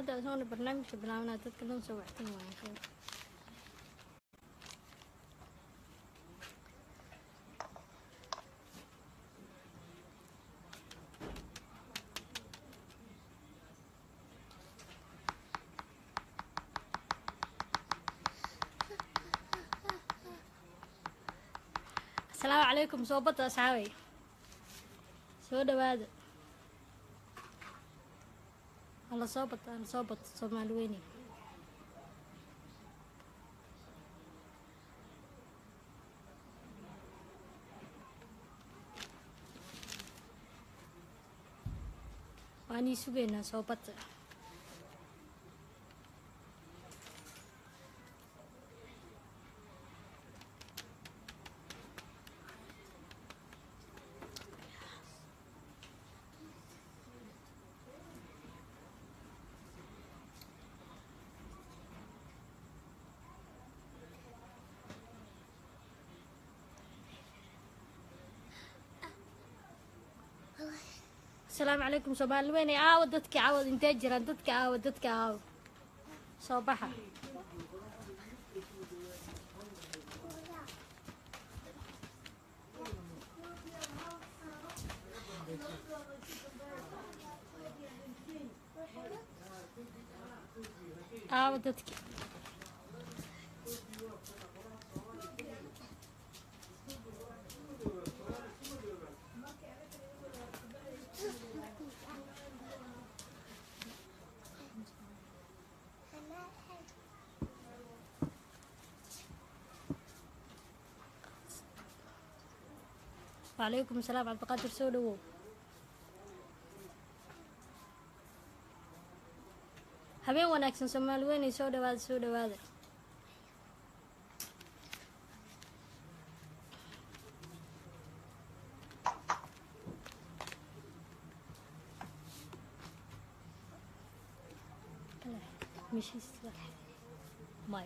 hadda asoona barnaamijka bilaabnaa dadka dhan soo waxtan waaya khayr asalaamu calaykum soo bata asxaabay soo dhawaada hala soo bata hala soo bata soomaali weyne waan ii sugaynaa soo bata asalaamu calaykum soomaali weyne aawo dadkii caawad intee jiraan dadka aawo dadka aawo soo baxa aawo dadki وعليكم السلام عبد القادر soo dhawow habeen wanaagsan soomaali weynay soo dhawaada soo dhawaada maya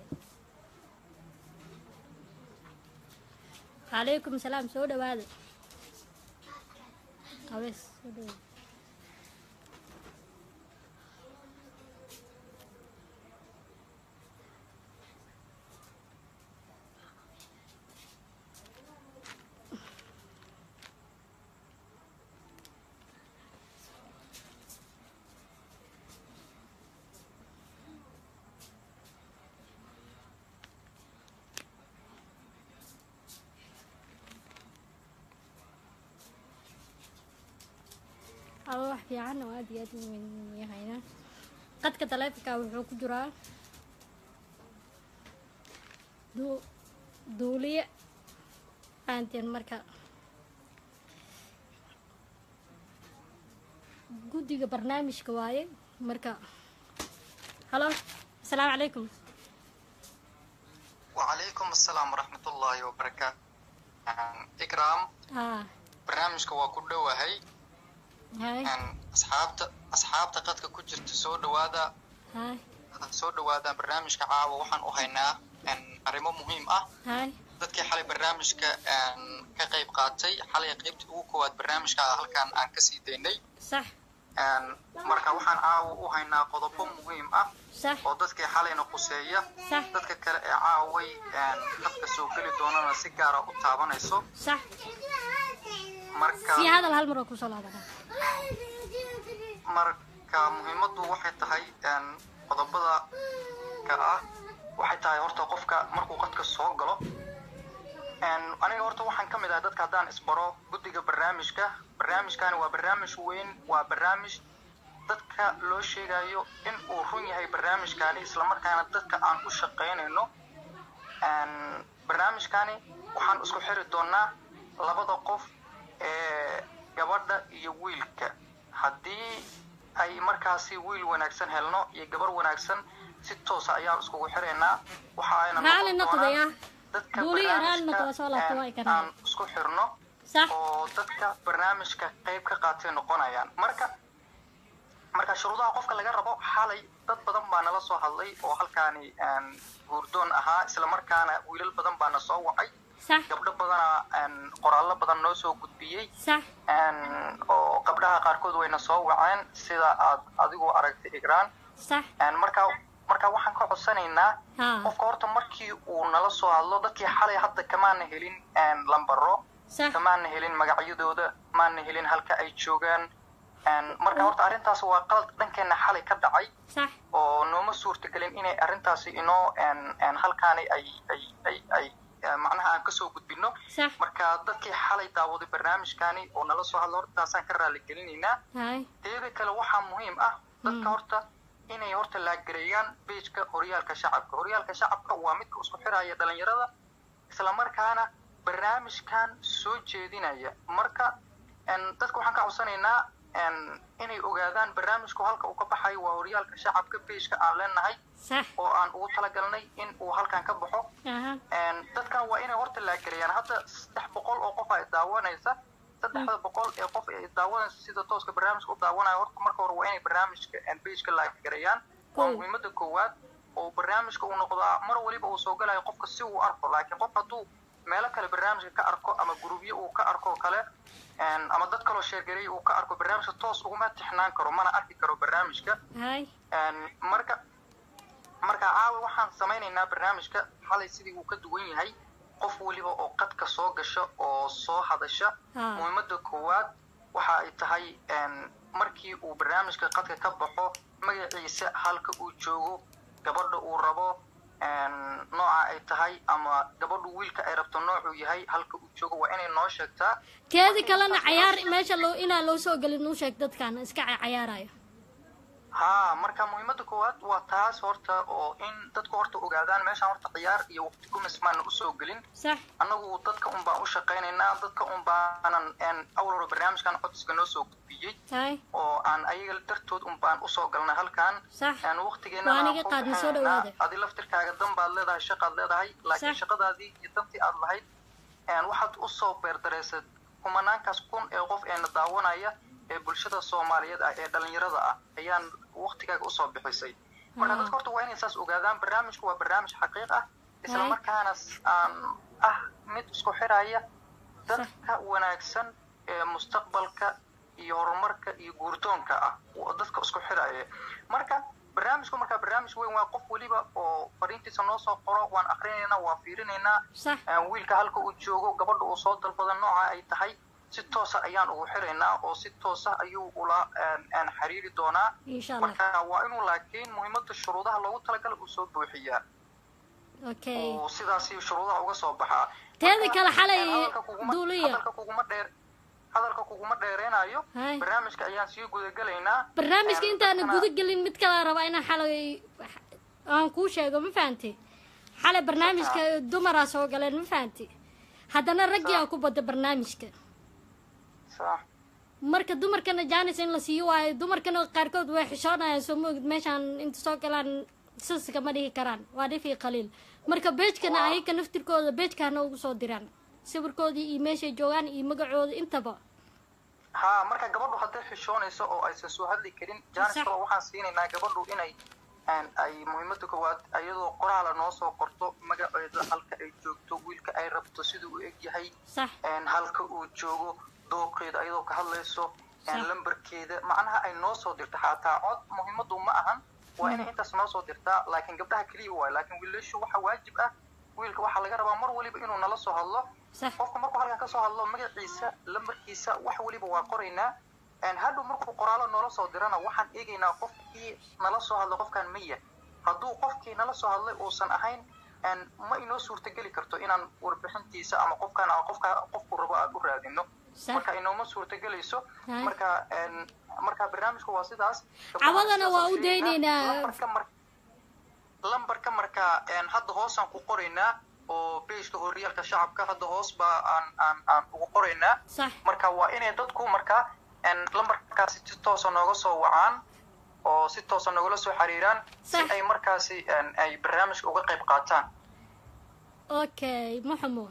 calaykum salaam soo dhawaada qabees soo dhawaada aba wax fiican oo aad iyo aad u weyn yahayna qadka taleefonka wuxuu ku jiraa duu duuliye fahanteen marka guddiga barnaamijka waaye marka halo asalaamu calaykum وعليكم السلام ورحمة الله وبركاته إكرام haa barnaamijka waa ku dhowahay hay asxaabta asxaabta qadka ku jirta soo dhawaada hay soo dhawaada barnaamijka caawa waxaan u haynaa arrimo muhiim ah hay dadkii xalay barnaamijka ka qayb qaatay xalay qaybtii ugu koowaad barnaamijka halkan aan kasii daynay sax marka waxaan caawa u haynaa qodobo muhiim ah sax oo dadkii xalayna quseeya sax dadka kale ee caaway qadka soo geli doonana si gaara u taabanayso sax marka sii hadal hal mar oo kusoo laabana marka muhiimaddu waxay tahay qodobada ka ah waxay tahay horta qofka markuu qadka soo galo aniga horta waxaan ka mid ahay dadka haddaan isbaro guddiga barnaamijka barnaamijkani waa barnaamij weyn waa barnaamij dadka loo sheegayo in uu run yahay barnaamijkani islamarkaana dadka aan u shaqaynayno barnaamijkani waxaan isku xiri doonaa labada qof ee gabadha iyo wiilka haddii ay markaasi wiil wanaagsan helno iyo gabar wanaagsan si toosa ayaan iskugu xiraynaa waxa ayna Raali noqon noqday, doonaan ah. dadka Duuliya, raali barnaamijka, noqday, soo laabtay, een, waa i ka raali. aan isku xirno sax oo dadka barnaamijka qayb ka qaatay noqonayaan marka marka shuruudaha qofka laga rabo xalay dad badan baa nala soo hadlay oo halkaani een, guurdoon ahaa islamarkaana wiilal badan baa na soo wacay sax gabdho badana een, qoraallo badan noo soo gudbiyey sax een, oo gabdhaha qaarkood wayna soo waceen sida aad adigu aragtay igraan sax marka marka waxaan ka codsanaynaa ha qofka horta markii uu nala soo hadlo dadkii xalay hadda kamaana helin lambaro sax kamaana helin magacyadooda maana helin halka ay joogaan marka horta arrintaas waa qalad dhankeena xalay ka dhacay sax oo nooma suurtagelin inay arrintaasi inoo halkaani ay ay ay ay macnaha aan kasoo gudbino sax marka dadkii xalay daawaday barnaamijkaani oo nala soo hadlo hortaasaan ka raali gelinaynaa hay teeda kale waxaa muhiim ah dadka horta inay horta laagareeyaan beejka horyaalka shacabka horyaalka shacabka waa midka isku xiraya dhalinyarada islamarkaana barnaamijkan soo jeedinaya marka dadka waxaan ka codsanaynaa inay ogaadaan barnaamijku halka uu ka baxayo waa horyaalka shacabka beejka aan leenahay sax oo aan ugu talagalnay in uu halkan ka baxo aha dadkan waa inay horta laagareeyaan hadda saddex boqol oo qof ay daawanaysa saddexda boqol ee qof ay daawanaysa sida tooska barnaamijka u daawanaya horta marka hore waa inay barnaamijka beejka laagareeyaan waa Cool. muhiimada koowaad oo barnaamijka uu noqdaa mar waliba uu soo galayo qofka si uu arko laakiin qof hadduu meelo kale barnaamijka ka arko ama gurubyo uu ka arko kale ama dad kaloo sheergareey uu ka arko barnaamijka toos uguma tixnaan karo mana arki karo barnaamijka hay marka marka caawa waxaan samaynaynaa barnaamijka xalay sidii uu ka duwan yahay qof weliba oo qadka soo gasha oo soo hadasha Ha. muhiimada koowaad waxa ay tahay markii uu barnaamijka qadka ka baxo magaciisa halka uu joogo gabadha uu rabo nooca ay tahay ama gabadhu wiilka ay rabto noocuu yahay halka uu joogo waa inay noo sheegtaa teedi kalena cayaar meesha loo inaan loo soo gelin u sheeg dadkan iska ca- cayaarayo haa marka muhiimada koowaad waa taas horta oo in dadku horta ogaadaan meeshaan horta ciyaar iyo waqti gumis maana usoo gelin sax annagu dadka un baan u shaqaynaynaa dadka un baanan awal hore barnaamijkan codsiga noo soo gudbiyey hay oo aan ayaga dartood un baan usoo galnay halkan sax waqtigeena Waa aniga qaadna soo dhawaada. adi laftirkaaga dan baad leedahay shaqaad leedahay laakiin Sax. shaqadaadii iyo dantii aad lahayd waxaad usoo beerdareysad kumanaankaas kun ee qof eena daawanaya ee bulshada soomaaliyeed ah ee dhalinyarada ah ayaan waqtigaaga usoo bixisay marka Ah. dadka horta waa inay saas ogaadaan barnaamijku waa barnaamij xaqiiq ah isla Hay. markaana s- aan ah mid isku xiraya dadka wanaagsan ee mustaqbalka iyo horumarka iyo guurdoonka ah waa dadka isku xiraya marka barnaamijku marka barnaamij weyn waa qof weliba oo fariintiisa noo soo qoro waan akrinaynaa waan fiirinaynaa sax Een, wiilka halka uu joogo gabadha uu soo dalbada nooca ay tahay si toosa ayaan ugu xiraynaa oo si toosa ayuu ula een, een, xiriiri doonaa insha allah marka waa inuu laakiin muhiimada shuruudaha loogu talagalay uu soo buuxiyaa okay oo sidaasi shuruudaha uga soo baxaa Teeda Marka, kale xalay een, hadalka kuguma- duuliya. hadalka kuguma dheer hadalka kuguma dheereynayo Hay. barnaamijka ayaan sii gudagelaynaa barnaamijka Een, intaana dadkana- guda gelin mid kale rabaa inaan xalay aan kuu sheego ma fahanti xalay barnaamijka dumaraa soo galeen ma fahanti haddana raggii aa ku bada barnaamijka sax marka dumarkana jaanis in la siiyo waayo dumarkana qaarkood way xishoonayaan soo moogid meeshaan inta soo galaan siska ma dhihi karaan waa dhif iyo qaliil marka beejkana ayaga naftirkooda beejkaana ugu soo diraan sawirkoodii iyo meeshay joogaan iyo magacooda intaba haa marka gabadhu hadday xishoonayso oo aysan soo hadli karin jaanis Sax. kale waxaan siinaynaa gabadhu inay een, ay muhiimada koowaad iyadoo qoraala noo soo qorto magaceeda halka ay joogto wiilka ay rabto siduu u eg yahay sax een, halka uu joogo dooqeeda ayadoo ka hadlayso een, Sax. lambarkeeda macnaha ay noo soo dirto xataa cod muhiimadu ma ahan waa inay intaas noo soo dirtaa laakiin gabdhaha keliya waayo laakiin wiilashu waxa waajib ah wiilka waxaa laga rabaa mar waliba inuu nala soo hadlo sax qofka markuu halkan kasoo hadlo magaciisa lambarkiisa wax weliba waa qoraynaa Een, hadhow markuu qoraalo noola soo dirana waxaan eegaynaa qofkii nala soo hadlay qofkan maya hadduu qofkii nala soo hadlay uusan ahayn een, ma inoo suurtageli karto inaan warbixintiisa ama qofkan ama qofka qofku rabo aan u raadino sax marka inooma suurtagelayso Hay. marka een, marka barnaamijku waa sidaas Cawadana waa u Sidaas aan daynaynaa. sheegaynaa. lambarka mar lambarka marka een, hadda hoosaan ku qoraynaa oo beejka horyaalka shacabka hadda hoos baa aan aan aan ugu qoraynaa sax marka waa inay dadku marka een, lambarkaasi si toosa nooga soo wacaan oo si toosa noogala soo xiriiraan si Sax. ay markaasi een, ay barnaamijka uga qayb qaataan okay maxamo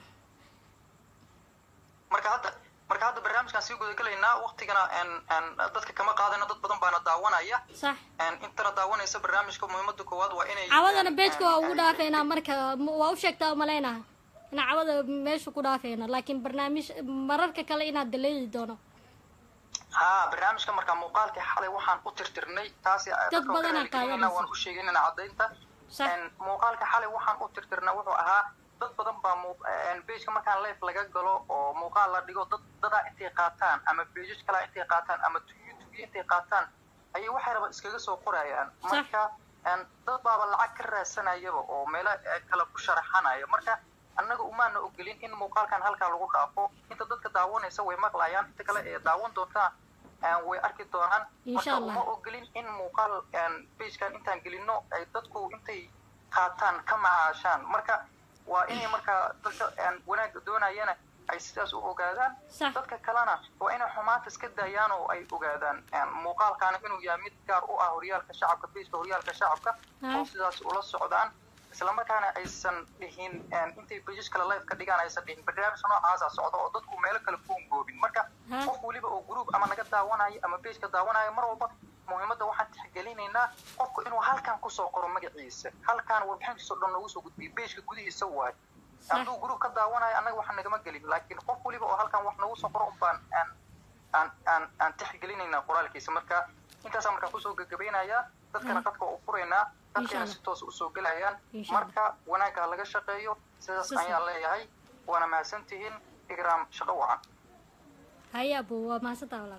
marka hadda marka hadda barnaamijkaan sii gudagelaynaa waqtigana een, een, dadka kama qaadayno dad badan baana daawanaya sax een, intana daawanaysa barnaamijka muhiimada koowaad waa inay cawadana een, beejka een, waa ugu ay- dhaafeynaa marka m- waa u sheegtaa umaleynaha inaa cawada meesha ku dhaafeyna laakiin barnaamij mararka kale inaad daleedi doono haa barnaamijka markaa muuqaalkii xalay waxaan u tirtirnay taasi dadka oo badanaa kale keenayna qaadanaysa. waan u sheegaynana caddaynta sax En, muuqaalka xalay waxaan u tirtirnay wuxuu ahaa dad badan baa bejka markaan live laga galo oo muuqaal la dhigo dad dadaa intay qaataan ama bejaj kalaa intay qaataan ama tugiyo tugiyo intay qaataan ayay waxay raba iskaga soo qorayaan Sax. marka en, dad baaba lacag ka raadsanayaba oo meelo eh, kale ku sharaxanaya marka annaga umaana ogolin in muuqaalkan halkaa lagu dhaafo inta dadka daawanaysa way maqlayaan inta kale ee daawan doontaa en, way arki doonaan Insha marka Allah. uma ogolin in muuqaal bagekan intaan gelino ay dadku intay qaataan ka macaashaan marka waa inay markaa dadka aan wanaagga doonayana ay sidaas u ogaadaan Sax. dadka kalena waa inay xumaanta iska daayaan oo ay ogaadaan En, muuqaalkaana inuu yahay mid gaar u ah horyaalka shacabka bejka horyaalka shacabka Ah. oo sidaas ula socdaan islamarkaana aysan dhihin en, intay bejaj kale live ka dhigaan aysan dhihin barnaamij noocaasa socda oo dadku meelo kale ku ungoobin marka Ah. qof weliba oo group ama naga daawanayo ama bejka daawanayo mar walba muhiimadda waxaan tixgelinaynaa qofku inuu halkan kusoo qoro magaciisa halkan warbixintiisa o dhan noogu soo gudbiyo bejka gudihiisa waayo Sax. hadduu group ka daawanayo annaga waxa nagama gelin laakiin qof weliba oo halkan wax noogu soo qoro unbaan aan aan aan aan tixgelinaynaa qoraalkiisa marka intaasaan markaa kusoo gagabaynayaa dadkana Ah. qadka waa u furaynaa dadkana Inshallah. si toos usoo gelayaan Inshallah. marka wanaagga ha laga shaqeeyo sidaas Sisa. ayaan leeyahay waana mahadsantihiin igraam shaqo wacan haya abo waa mahadsantaa walaal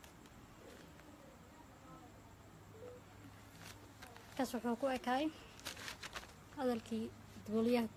kaas wuxuu ku ekaay hadalkii duuliyaha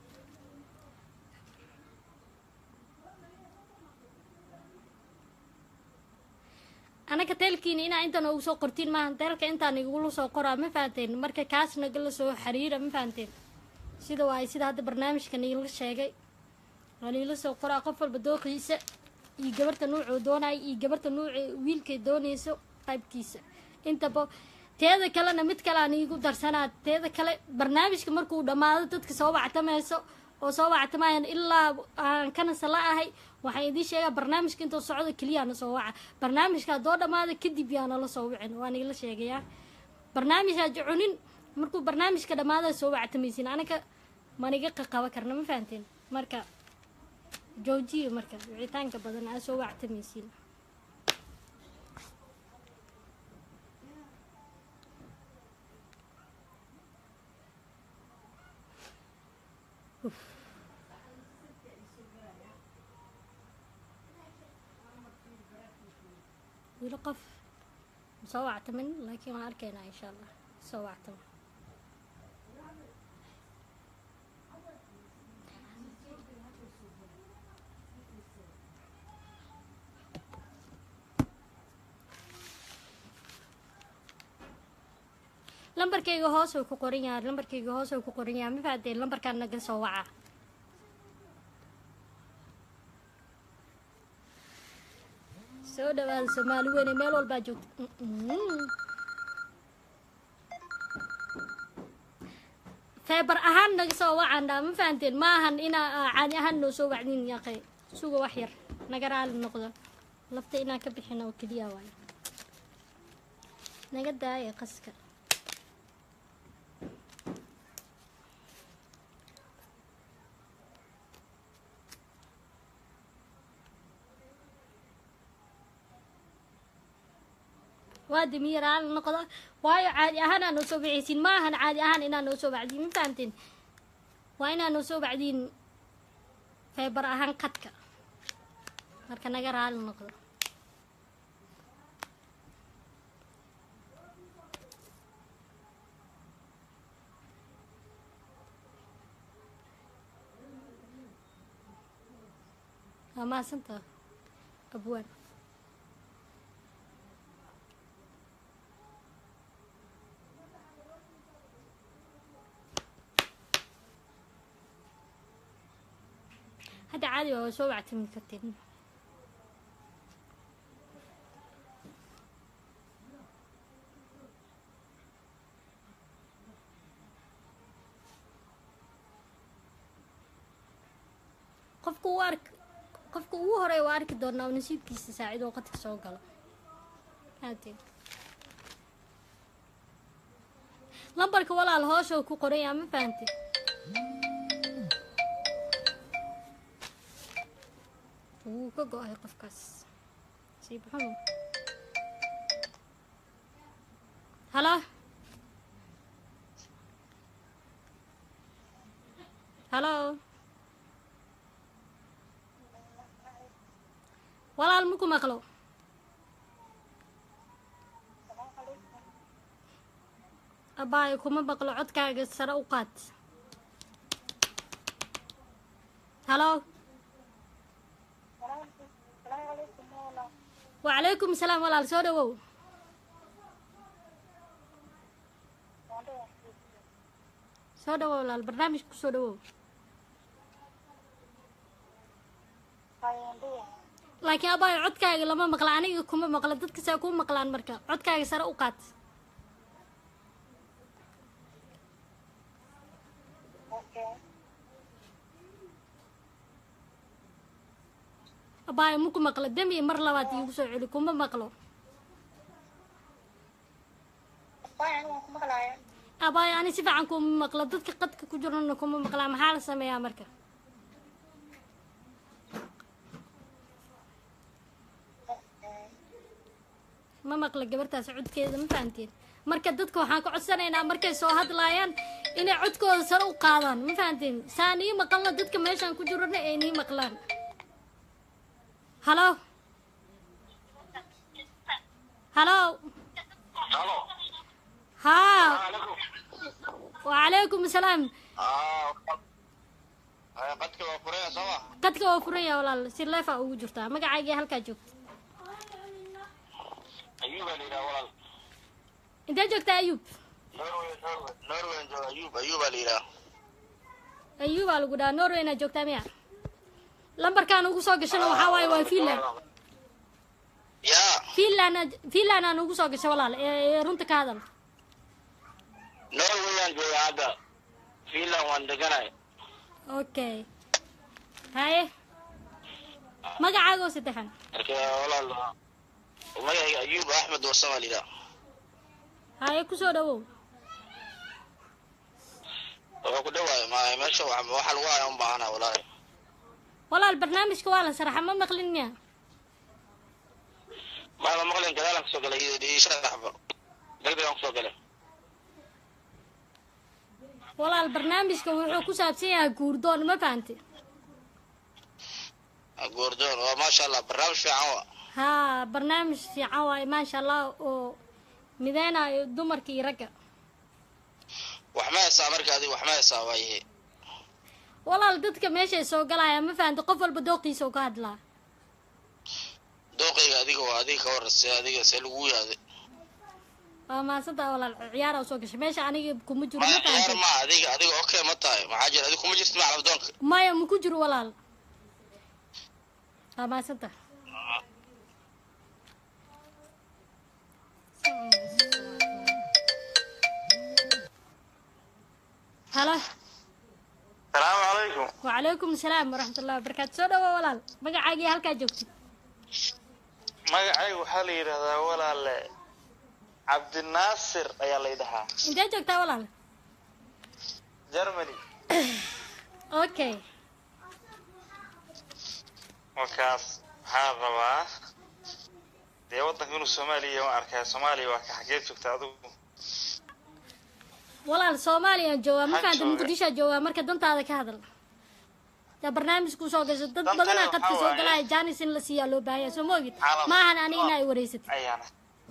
anaga teelkiina inaa inta noogu soo qortiin maahan teelka intaan igula soo qoraa ma fahanteen marka kaas nagala soo xiriira ma fahanteen sida waay sida hadda barnaamijka niila sheegay waa niila soo qoraa qof walba dooqiisa iyo gabarta nuucuu doonaya iyo gabarta nuuca wiilkay doonayso qaybkiisa intaba teeda kalena mid kale aan iigu darsanaa teeda kale barnaamijka markuu dhammaado dadka soo wactamayso oo soo wactamayaan ilaa aan kanasa la ahay waxaan idiin sheegaa barnaamijka intuu socdo keliyaana soo waca barnaamijka haddoo dhammaado kadib yaana la soo wicin waan igala sheegayaa barnaamijaa jucunin markuu barnaamijka dhammaada soo wactamaysin anaga maniga qaqaba karna ma fahanteen marka joojiya marka wicitaanka badan aa soo wactamaysiin Uf. wili qof soo wactamin laakiin waan arkaynaa insha allah soo wactamin lambarkayga hoos uu ku qoran yahay lambarkayga hoos uu ku qoran yahay ma fahanteen lambarkaan naga soo waca soo dhawaada soomaali weyne meel walbaa joogta Mm-mm. feebar ahaan naga soo wacaan dhaa ma fahanteen ma ahan inaa aa caadi ahaan noo soo wacdin yaqay suga wax yar naga raali noqdo lafta inaan ka bixin oo keliya waayo naga daaya qaska waa dimiye raali noqdo waayo caadi ahaan aa noo soo bixaysiin ma ahan caadi ahaan inaa noo soo bacdiin ma fahanteen waa inaa noo soo bacdiin feebar ahaan qadka marka naga raali noqdo waa mahadsantaa abwaan hadda caadi waa soo wactami karteen qofka uu ark qofka ugu horeeya waa arki doonaa oo nasiibkiisa saacid oo qadka soo galo haatee lambarka walaal hoosha uu ku qoran yahay ma fahantay wuu ka go-ay qofkaas nasiib xumo halo halo walaal maku maqlo abaayo kuma maqlo codkaaga sare u qaad halo wacalaykum salaam walaal soo dhawow soo dhawow walaal barnaamijka ku soo dhawow laakiin abaayo codkaaga lama maqla aniga kuma maqla dadka saa kuu maqlaan marka codkaaga sare u qaad abaayo maku maqlo demi mar labaad iigu soo celi kuma maqlo abaayo ani si fiican kuma maqlo dadka qadka ku jirana kuma maqlaa maxaa la sameeyaa marka ma maqla gabartaas codkeeda ma fahanteen marka dadka waxaan ka codsanaynaa markay soo hadlaayaan inay codkooda sare u qaadaan ma fahanteen saa nii maqalna dadka meeshaan ku jirana ay nii maqlaan halo halo Halo. haa Alaikum. wacalaykum asalaam Ah. Ay qadka waa furaya sama. qadka waa furan yaha walaal si leefa ugu jirtaa magacaagii halkaa joogta Ayub baa la yidhaha walaal. intee joogtaa ayuub Norway, Norway. Norway jooga Ayub, Ayub baa la yidhaha. ayuubaa lagu dhahaa norwayna joogtaa miya lambarkaan ugu soo gashana waxaa waaye waa finland Ya. finland finland aan ugu soo gashay walaal ee ee runta ka hadal Norway aan jooga hadda. Finland waan deganahay. okay haye magacaaga oo saddexan Marka walaal magacayga Ayub Axmed Warsama la yidhaha. haye kusoo dhawow Wuxuu ku dhawaay ma meesha wax waxa lagu hayaa un baahana walaal. walaal barnaamijka waa la saraxa ma maqlin miya Ma ma maqleen gadaalan kasoo galay iyo iyo sharaxba. Degdeg aan kusoo galay. walaal barnaamijka wuxuu ku saabsan yahay guurdoon ma fahanti Goordoon waa maasha Allah barnaamij fiican waa. haa barnaamij fiican waaye maasha allah oo mideynayo dumarka iyo ragga Wax ma heesaa marka adiga wax ma heesaa waaye. walaal dadka meeshay soo galaya ma fahanti qof walba dooqiisa uu ka hadlaa Dooqayga adiga waa adiga ka warrasay adiga see lagu yaaday. waa mahadsantaa walaal ciyaara usoo gashay meesha aniga kuma jiro ma ma ciyaar fahanti ma adiga adiga okay ma tahay maxaa jira adiga kuma jirtid macalab doonka maya maku jiro walaal waa mahadsantaa halo salaamu calaykum wacalaykum asalaam waraxmatullahi wabarakaatu soo dhawo walaal magacaagii halkaa joogtid magacayga waxaa la yidhahdaa walaale cabdinaasir ayaa la yidhahaa intee joogtaa walaal germany okay markaas waxaan rabaa dee waddanka inuu soomaaliya waan arkaya soomaaliya waa ka xageed joogta adigu walaal soomaaliyaan joogaa ma Maxaa fahamta jooga? muqdishoa joogaa marka dantaada ka hadal yaa barnaamijku soo gasho dad Danteeda badanaa qadka waxaa soo waaye- galaya jaanis in la siiyaa loo baahanya soo ma ogid Calaf. maahan ani ina ay wareysatid ayaana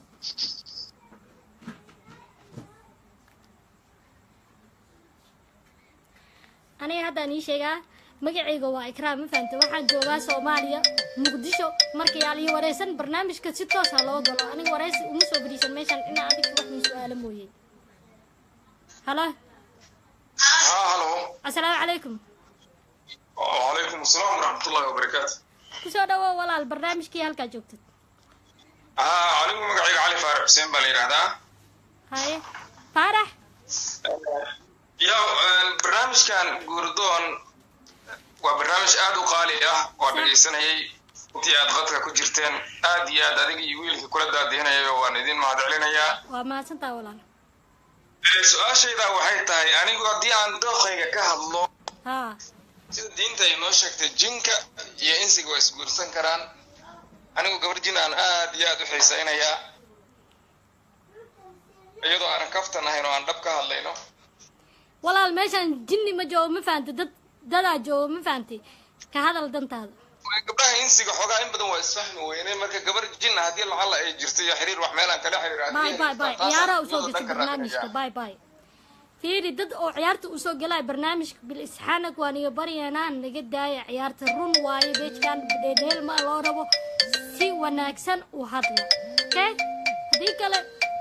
aniga haddaan ii sheegaa magacayga waa ikraam ma fahamta waxaan joogaa soomaaliya muqdisho marka yaa lii wareysan barnaamijka si toos ha loo galo aniga wareysi uma soo fadhiisan meeshan inaa adiga wax ii su-aalo mooye halo ها هلو asalaamu calaykum وعليكم السلام ورحمة الله وبركاته kusoo dhawo walaal barnaamijkii halkaa joogtid ها عليكم مقعيق علي فارق حسين بالي هذا haye faarax يا البرنامج كان جوردون وبرنامج آد وقالي اه ودقيسنا هي intii aad qadka ku jirteen aad iyo aad adiga iyo wiilka kula daadihinaya waan idin mahadcelinayaa waa mahadsantaa walaal Ee, su-aashayda waxay tahay anigu haddii aan dooqayga ka hadlo haa sida diinta ay noo sheegtay jinka iyo insiga waa isguursan karaan anigu gabar jin aan aad iyo aad u xiisaynayaa iyadoo aanan kaftan ahayn oo aan dhab ka hadlayno walaal meeshaan jinni ma joogo ma fahamtay dad dadaa joogo ma fahamtay ka hadal dantaada gabdhaha insiga xoogaa in badan waa isfahmi weyne marka gabar jinna haddii lacala ay jirto iyo xiriir wax meelaan kala xiriir باي باي باي ciyaaraha usoo gashay barnaamijka باي باي fiiri dad oo ciyaarta usoo galaya barnaamijka bilisxaanag waan iga baryaynaan naga daaya ciyaarta run waaye beejkan dheedheel ma loo rabo si wanaagsan u hadla okay haddii kale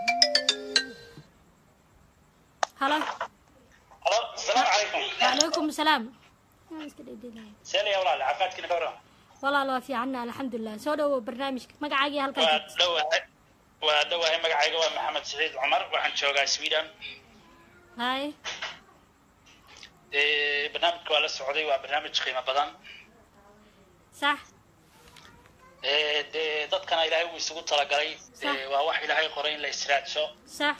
halo halo asalaamu calaykum وعليكم السلام iska dheedheelaya seelaya walaal caafimaadkiina ka waran walaal waa fiicanna alxamdulilah soo dhawow barnaamijka magacaagii halkaa waa joogta dhowahay waa dhowahay magacayga waa maxamed saciid cumar waxaan joogaa sweden hay dee barnaamijka waa la socday waa barnaamij qiimo badan sax Ee, dee dadkana ilaahay uu isugu talagalay dee Sax. waa wax ilaahay qoray in la israadsho sax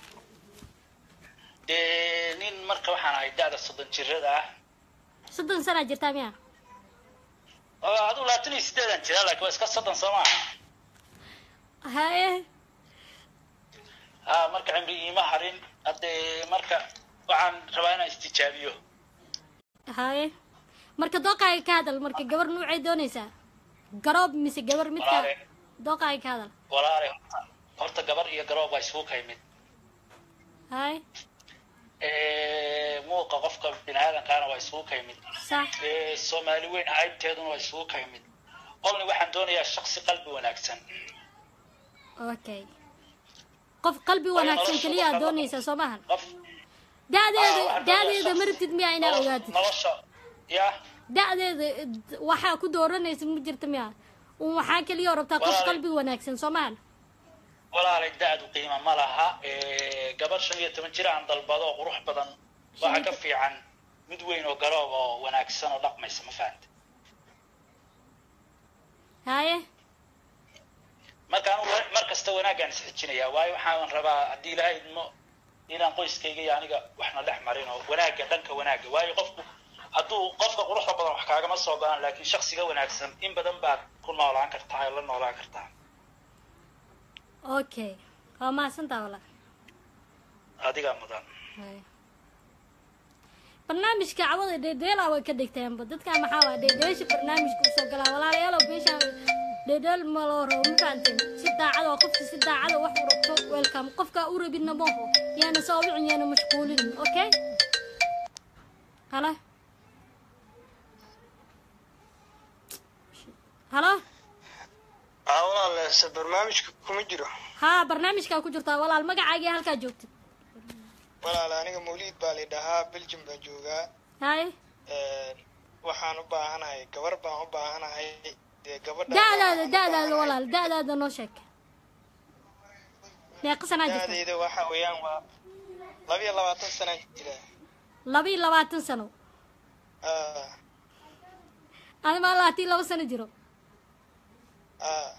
dee nin marka waxaan ahay da-da soddon jirada ah soddon sanaa jirtaa miya oo adigu labaatan iyo sideedan jira laakiin waa iska soddon soo maaha haye ha marka cimri iima harin haddee marka waxaan rabaa inaan istijaabiyo haye marka dooqaaga ka hadal marka gabar nuucay doonaysaa garoob mise gabar midka Walaale. dooqaaga ka hadal walaale horta horta gabar iyo garoob waa isugu kaymid haye muuqa qofka biniaadankaana waa isugu kaymid sax Ee, soomaali weyn caybteeduna waa isugu kaymid qolni waxaan doonayaa shaksi qalbi wanaagsan okay qof qalbi wanaagsan keliya aad doonaysaa soo maahan qof da-deeda waxaan da-deeda doonayaa ma rabtid miya inaad nolosha- ogaatid nolosha ya da-deeda d- waxaa ku dooranaysa ma jirta miya un waxaa keliya oo rabtaa qof Walaale. qalbi wanaagsan soo maahan walaalay da-du qiimo ma laha Ee, gabar shan iyo toban jir aan dalbado oo qurux badan waxaa ka fiican mid weyn oo garoob oo wanaagsan oo dhaqmaysa ma fahanta haye marka anu mar kasta wanaaggaan isxijinayaa waayo waxaan rabaa haddii ilaahay idmo inaan qoyskayga iyo aniga waxna dhex marin oo wanaagga dhanka wanaagga waayo qofku hadduu qofka quruxda badan wax kaagama soo go-aan laakiin shaksiga wanaagsan in badan baad ku noolaan kartaa oo la noolaan kartaa okay waa mahadsantaa walaa adigaa mudan Haye. barnaamijka cawada dheedheela way ka dhigteenba dadkan maxaa waa dheedheesha barnaamijka usoo galaa walaalayaalow meeshaan dheedheel ma loo rabo ma fahanteen si daacada oo qofka si daacada wax u rabto welcome qofka u rabidna maho yaana soo wicin yaana mashquulin okay halo halo aa walaal se barnaamijka kuma jiro haa barnaamijkaa ku jirtaa walaal magacaagii halkaa joogtid walaal aniga mawliid baa la dhahaa belgium baan joogaa haye waxaan u baahanahay gabar baan u baahanahay dee gabadha da-daada da-daada walaal da-daada noo sheeg meeqa sanaa jirta da-deeda waxa weeyaan waa labiyo labaatan sanaan jira laba iyo labaatan sano aa ani maa laatii laba sano jiro aa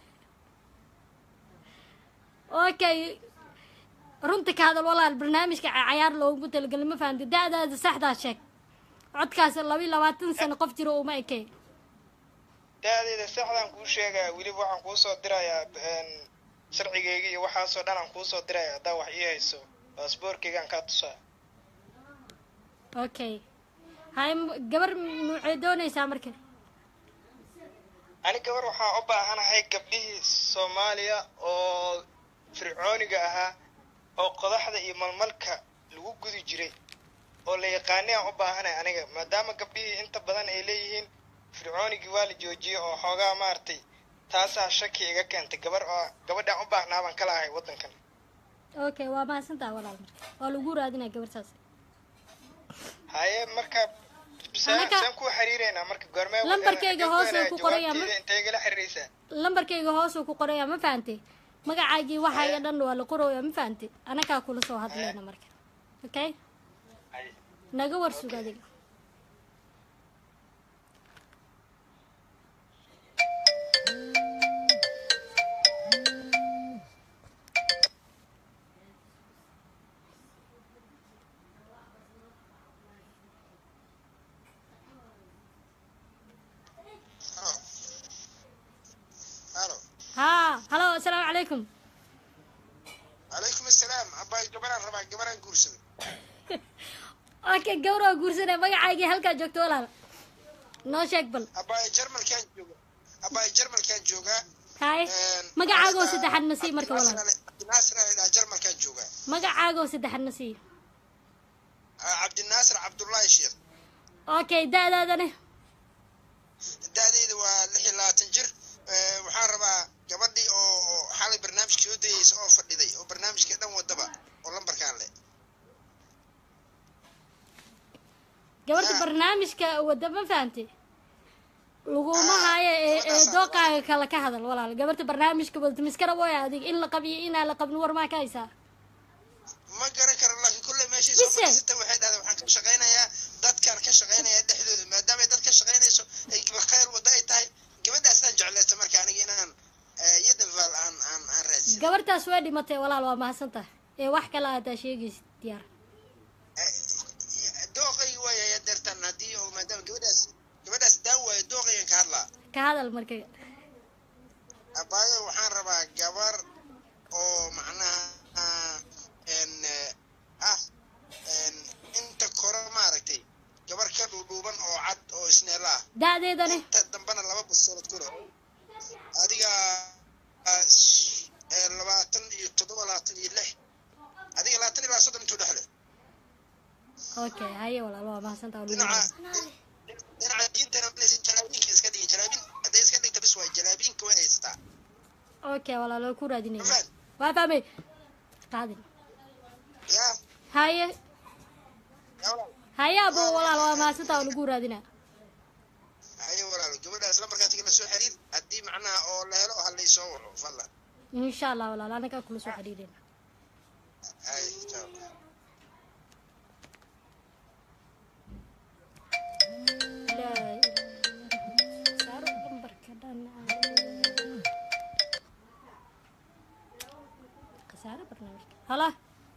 okay runta ka hadal walaal barnaamijka ca- cayaar loogu talagelay ma fahamti da-daada saxdaa sheeg codkaas laba iyo labaatan sano qof jiro uma ekey da-deeda saxdaan kuu sheegaya weliba waxaan kuu soo dirayaa een, sharcigeyga iyo waxaasoo dhan aan kuu soo diraya haddaa wax ii hayso baasboorkeygaan kaa tusaa okay hay m- gabar nuucee doonaysaa marka ani gabar waxaan u baahanahay gabdhihii soomaaliya oo fircooniga ahaa oo qodaxda iyo malmalka lagu gudi jiray oo la yaqaanay aan u baahanay aniga maadaama gabdhihii inta badan ay leeyihiin fircoonigii waa la joojiyey oo xoogaa maaragtay taasaa shaki iga keentay gabar oo gabadhaan u baahnaa baan kala ahay waddankan okay waa mahadsantaa walaal marka waa lagu raadinaya gabartaas haye marka saan Anaka- saan kuu xiriireynaa marka goormee Lambarkayga hoos uu ku qoran yahay, ma- intay igala xiriiraysaa lambarkayga hoosuu ku qoraya ma fahantay magacaagii waxaaga dhan waa la qoraya ma fahantay anakaa kula soo hadlayna marka okay naga warsug adiga halo asalaamu calaykum calaykum assalaam abbaay gabaraan rabaa gabaraan guursaday okay gawraa guursanay magacaagii halkaa joogto walaal noo sheeg bal abbaay jarmalkaan jooga abbaay jarmalkaan joogaa haye magacaagoo saddexaad na sii marka walaal cabdinaasir aan idhaa jarmalkaan joogaa magacaagoo saddexaad na sii Ah, cabdinaasir cabdullaahi sheekh okay da-daadane da-deyda waa lix iyo labaatan jir Eh, waxaan rabaa gabadhii oo oo xalay barnaamijka soo dayeysa oo fadhiday oo barnaamijka dhan wadaba oo lambarkaan leh gabadha Ah. barnaamijka wadda ma fahantay laguma haayo ee ee dooqaaga kale ka hadal walaal gabarta barnaamijka wadda miskara way adig in la qabiyo inaan la qabin war maa ka haysaa ma garan karo laakiin kulle meeshay soo Mise? fadhiisata waxay dhahday waxaan ka shaqaynayaa dadkaan ka shaqaynayaa dhexdooda maadaama ay dad ka shaqaynayso ay gabar khayr wadda ay tahay gabadhaasaan jeclaysta marka aniga inaan eh, yadan faal aan aan aan raadsin gabartaas way dhimatay walaal waa mahadsan tahay ee wax kale aadaa sheegaysid diyaar dooqayga waaya deertaan haddii oo maadaama gabadhaas gabadhaas daan waayo dooqaygan ka hadlaa ka hadal marka abaayo waxaan rabaa gabar oo macnaha en ah en inta kore maaragtay gabar ka dhuudhuuban oo cad oo isneela ah da-deedane inta dambana laba basoolad ku leh adiga ah, s- eh, labaatan iyo toddoba labaatan iyo lix adiga labaatan ilaa soddon intuu dhexle okay haye walaal waa mahadsan tahay dhinaca dhinaca diintana malaysan jalaabiinka iska dhigin jalaabin hadday iska dhigta bis waay jalaabiinka way haysataa okay walaal waa ku raadinaya Fahad. waa fahmay qaadin yaa haye yaa walaal haye abo walaal waa mahadsan tahay lagu raadinaa haye walaalo gabadhaas lambarkaas igala soo xiriir haddii macnaha oo la helo halay soo waco fadlan insha allah walaal anagaa kula soo xiriirina haye ciao Ilaahay. Saaro lambarka dhan khasaare barnaamijka hala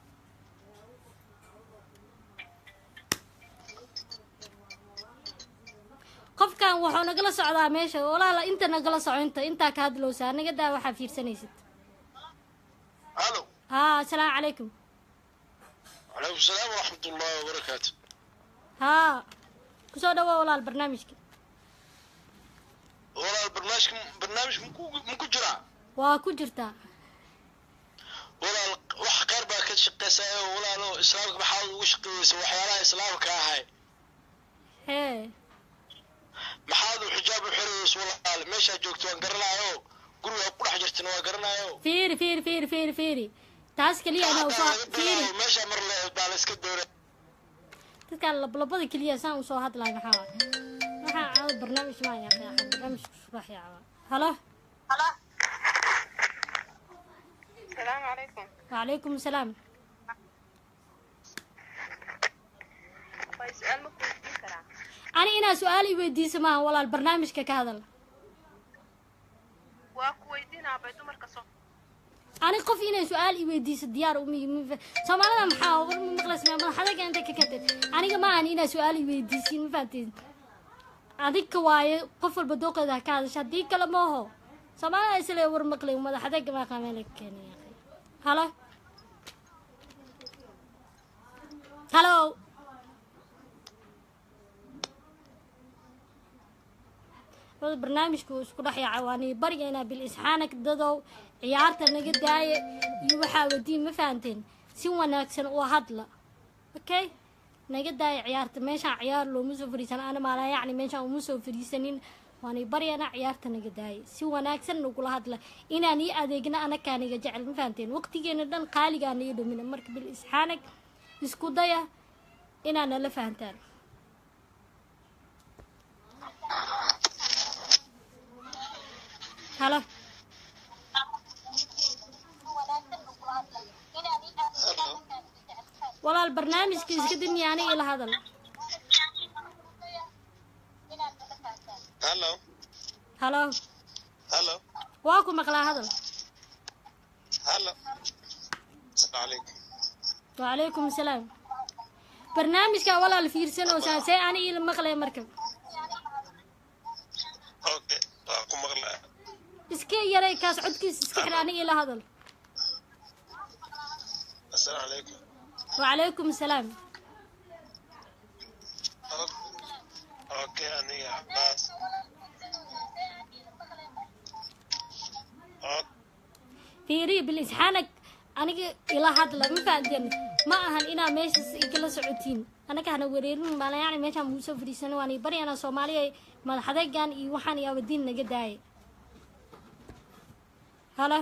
qofkan wuxuu nagala socdaa meesha walaala inta nagala soco inta intaa ka hadlowsa anaga daa waxaa fiirsanaysid halo haa asalaamu calaykum calaykum salaam waraxmat ullahi wabarakaatu haa kusoo dhawaa walaal barnaamijka walaal barnaamijka barnaamijka maku maku jiraa waa ku jirtaa walaal wax qaar baa ka shaqeysaa oo walaalo islaamka maxaad ugu shaqeeyeysa waxyaalaha islaamka ahay hee maxaad u xijaab u xirayeysa walaal meeshaa joogto waan garanaayo guriga ku dhex jirtana waa garanaayo fiiri fiiri fiiri fiiri fiiri taas keliya anaa usoo fiiri meesha mar le baa la iska doora dadkaan lablabada keliya saan usoo hadlaay maxaa waay waxaa caawad barnaamij maa yaqaa barnaamijka subax yaaba halo السلام عليكم وعليكم السلام طيب سؤال ممكن تجيب كلام ani inaa su-aal i weydiisa maaha walaal barnaamijka ka hadal واكو ويدينا بيدو مركزو ani qof inay su-aal i weydiiso diyaar umi soomaalida maxaa war ma maqlaysmaa madaxadaga inta ka katay aniga ma ahan inaa su-aal i weydiisin ma fahanteen adika waaye qof walba dooqeeda ha ka hadasha haddii kale maaho soomaalida isle war maqlay madaxadaga maa qaameel keenaya halo halo wada barnaamijku wuu isku dhex yaaca waani baryaynaa bil isxaanak dadow ciyaarta naga daaya iyo waxaa wadiin ma fahanteen si wanaagsan oo hadla okay naga daaya ciyaarta meeshaan ciyaar looma soo fariisan ana maalaa yacni meeshaan uma soo fariisanin waani baryaynaa ciyaarta naga daaya si wanaagsan nagula hadla inaan ii adeegna anakaa naga jecel ma fahanteen waqtigeena dhan qaaligaa naga dhumina marka bil isxaanak isku daya inaa nala fahantaan halo walaal barnaamijka iska dimi aniga ila hadal hallo halo hallo waa ku maqlaa hadal hallo asalaamu calaykum wacalaykum asalaam barnaamijka walaal fiirsanoosaa see aniga ila maqlaya marka okay waa ku maqlaa iska iska yaray kaas codkiisa iska xidha aniga ila hadal السلام عليكم wacalaykum asalaam اوكي انا يا عباس أوك. fiiri bilisxaanag aniga ila hadla ma fahanteen ma ahan inaa meeshaas igala socotiin anaga hana wareerin maala yani meeshaan muu soo fadhiisana waan ii baryana soomaaliya madaxadeegan iyo waxaan iyo abadiin naga daayay halo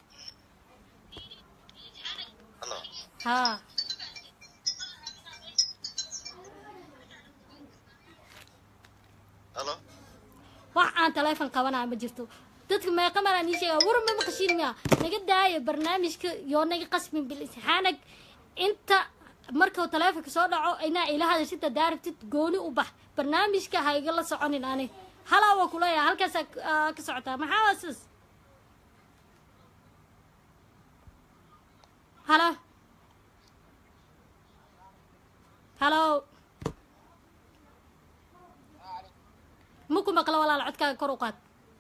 هلا haa هلا wax aan taleefon qabanaa ma jirto dadka meeqa maraa nii sheega war ma maqashiin miya naga daaya barnaamijka yoo naga qasmin bilisxaanag inta markuu taleefonka soo dhaco inaa ila hadashid hadaa rabtid gooni u bax barnaamijka ha igala soconin ani halaa waa kuleeyaha halkaasaa aa ka socotaa maxaa waa sis halo halo maku maqlo walaal codkaaga kor u qaad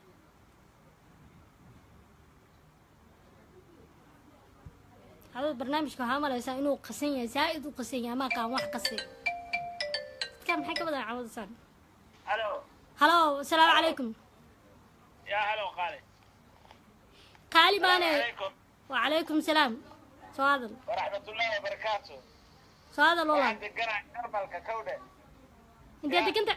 hadad barnaamijka waxaa malaysaa inuu qasan yahay zaa-id u qasan yahay amaa qaan wax qase dadkaa maxay ka badan cawadasaan halo halo asalaamu calaykum yaa halo qaali qaali baane calaykum wacalaykum salaam soo hadal waraxmatullaahi wabarakaatu soo hadal walaal waxaan deganaa jarmalka kawdhe intee deganta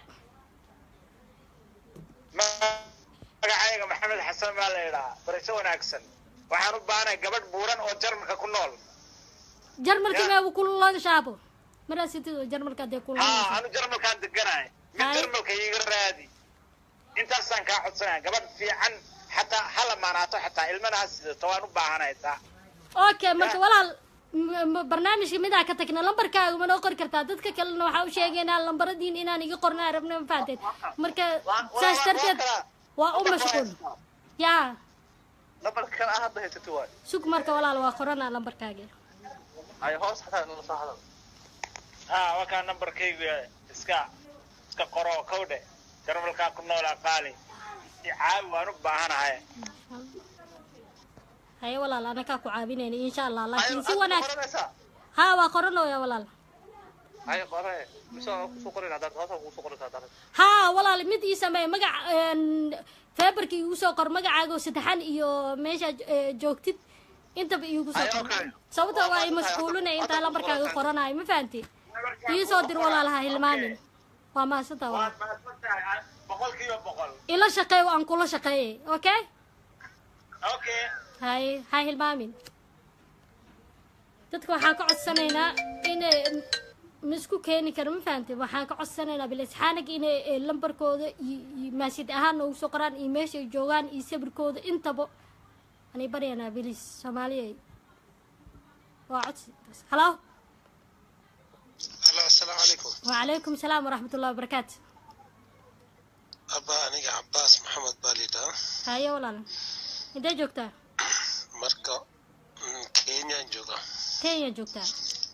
magacayga maxamed xasan baa la idhaa bariso wanaagsan waxaan u baahanay gabadh buuran oo jarmalka ku nool jarmalka Ya. meebu kululaga shaabo maraa sitid jarmalka dee haa kululaga anu jarmalkaan deganahay mid Hay. jarmalka iiga raadi intaasaan kaa codsanaya gabadh fiican xataa ha lamaanaato xataa ilmana ha sidato waan u baahanay taa okay marka walaal m- m- barnaamijka midaa ka tagna lambarkaaga ma noo qori kartaa dadka kalena waxaa u sheegaynaa lambaradiin inaan iga qorna rabna ma fahanteed marka saas darteed waa u mashquul yaa lambarka kan hadda haysato waay sug marka walaal waa qoranaa lambarkaaga ay hoos xataa nala soo hadal haa wakaa nambarkaygu yahay. iska iska qoro kawdhe jarmalkaa ku noolaa qaali i caawi waan u baahanahay haye walaal anakaa ku caabinayna insha allah laakiin si wanaag haa waa qoranooya walaal hay qore mise waa kusoo qorin haddaad hoos kusoo qorintaa haddaad haa walaal mid ii sameey magac feebarka iigu soo qor magacaaga oo saddexan iyo meesha joogtid intaba iigu soo qor sababta waa i mashquulinay intaa lambarkaaga qoranayo ma fahanti ii soo dir walaalaha hilmaamin waa mahadsantaa walaal boqolkiiba boqol ila shaqeey aan kula shaqeeyey okay okay hay ha hilmaamin dadka waxaan ka codsanaynaa inay ma isku keeni karo ma fahamtay waxaan ka codsanaynaa bilisxaanag inay eh, lambarkooda iyo iyo maasid ahaan noogu soo qoraan iyo meesha ay joogaan iyo sawirkooda intaba anay baryaynaa bilis soomaaliya waa codsi halo هلا السلام عليكم wacalaykum salaam waraxmat ullahi wabarakaatu أبا أنا عباس محمد باليدا haye walaal intee joogtaa مركا من كينيا جوغا kenya joogtaa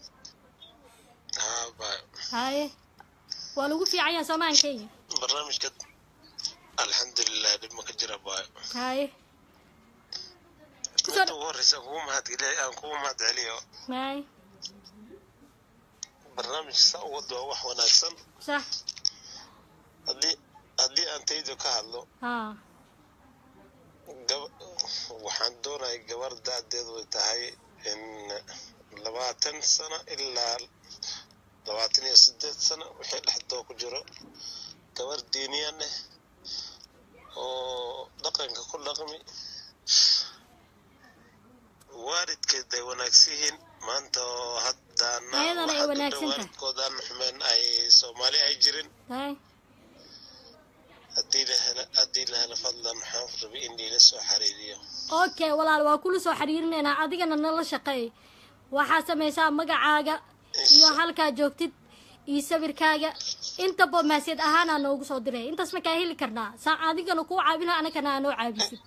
ها با haye waa lagu fiican yahay soomaan kenya برنامج قد الحمد لله دم كجرا باي haye متى ورث هو ما هتقلي أنا هو ما هتقليه haye برنامج سأود وح وناكسن sax هدي هدي أنت يدو كهلو haa gab- waxaan doonaya gabar da-deedu ay tahay in labaatan sano ilaa labaatan iyo sideed sano wixii dhexdoo ku jiro gabar diiniyan eh oo dhaqanka ku dhaqmi waalidkeed ay wanaagsan yihiin maanta oo haddaana Ayadana ay waxaa wanaagsan dowdha tahay. waalidkoodaan xumeen ay soomaali ay jirin haye haddii la helo haddii la helo fadlan waxaan rabay in liila soo xariiriyo okay walaal waa kula soo xiriirinaynaa adigana nala shaqeey waxaa samaysaa magacaaga iyo halkaa joogtid iyo sawirkaaga intaba maasiyad ahaanaa noogu soo diray intaas ma kaa heli karnaa saa adigana kuu caabina anagana aa noo caabisid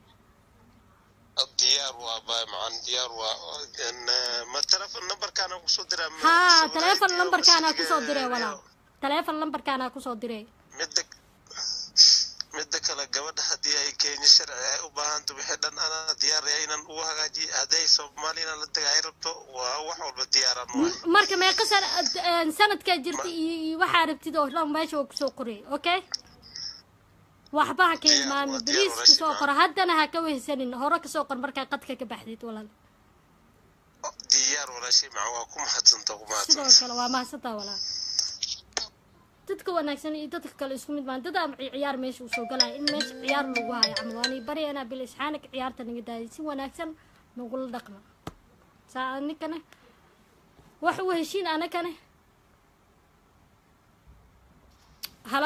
diyaar waa baay macaan diyaar waa in, eh, ma telefon numberkaana kusoo diraa ma- haa Soomaaliya taleefon iyo lambarkaanaa wasiga- kusoo diray walaal taleefon lambarkaanaa kusoo diray midda midda kale gabadha haddii ay kenya sharci ay u baahanto wixii dhan anaa diyaaraya inaan ugu hagaajiyo hadday soomaaliyana la taga ay rabto waa wax walba diyaaran waay marka meeqa sana sanadkaa jirta iyo iyo waxaa rabtid oo dhan meesha waa kusoo qorey okay waxba ha ka Diyaar, hilmaami waa diyaar, bariis walaashii, kasoo waa. qor haddana ha ka wehsanin hore kasoo qor markaa qadka ka baxdid walaal diyaar walaashay maca waa ku mahadsanta ku sidoo mahadsanta kale waa mahadsantaa walaal dadka wanaagsan iyo dadka kale isku mid maan dadaa ciyaar meesha usoo galaya in meesha ciyaar lagu hayo camal waani baryanaa bil isxaanak ciyaarta naga daayay si wanaagsan nagula dhaqma saa anikane wax u heshiin anakane halo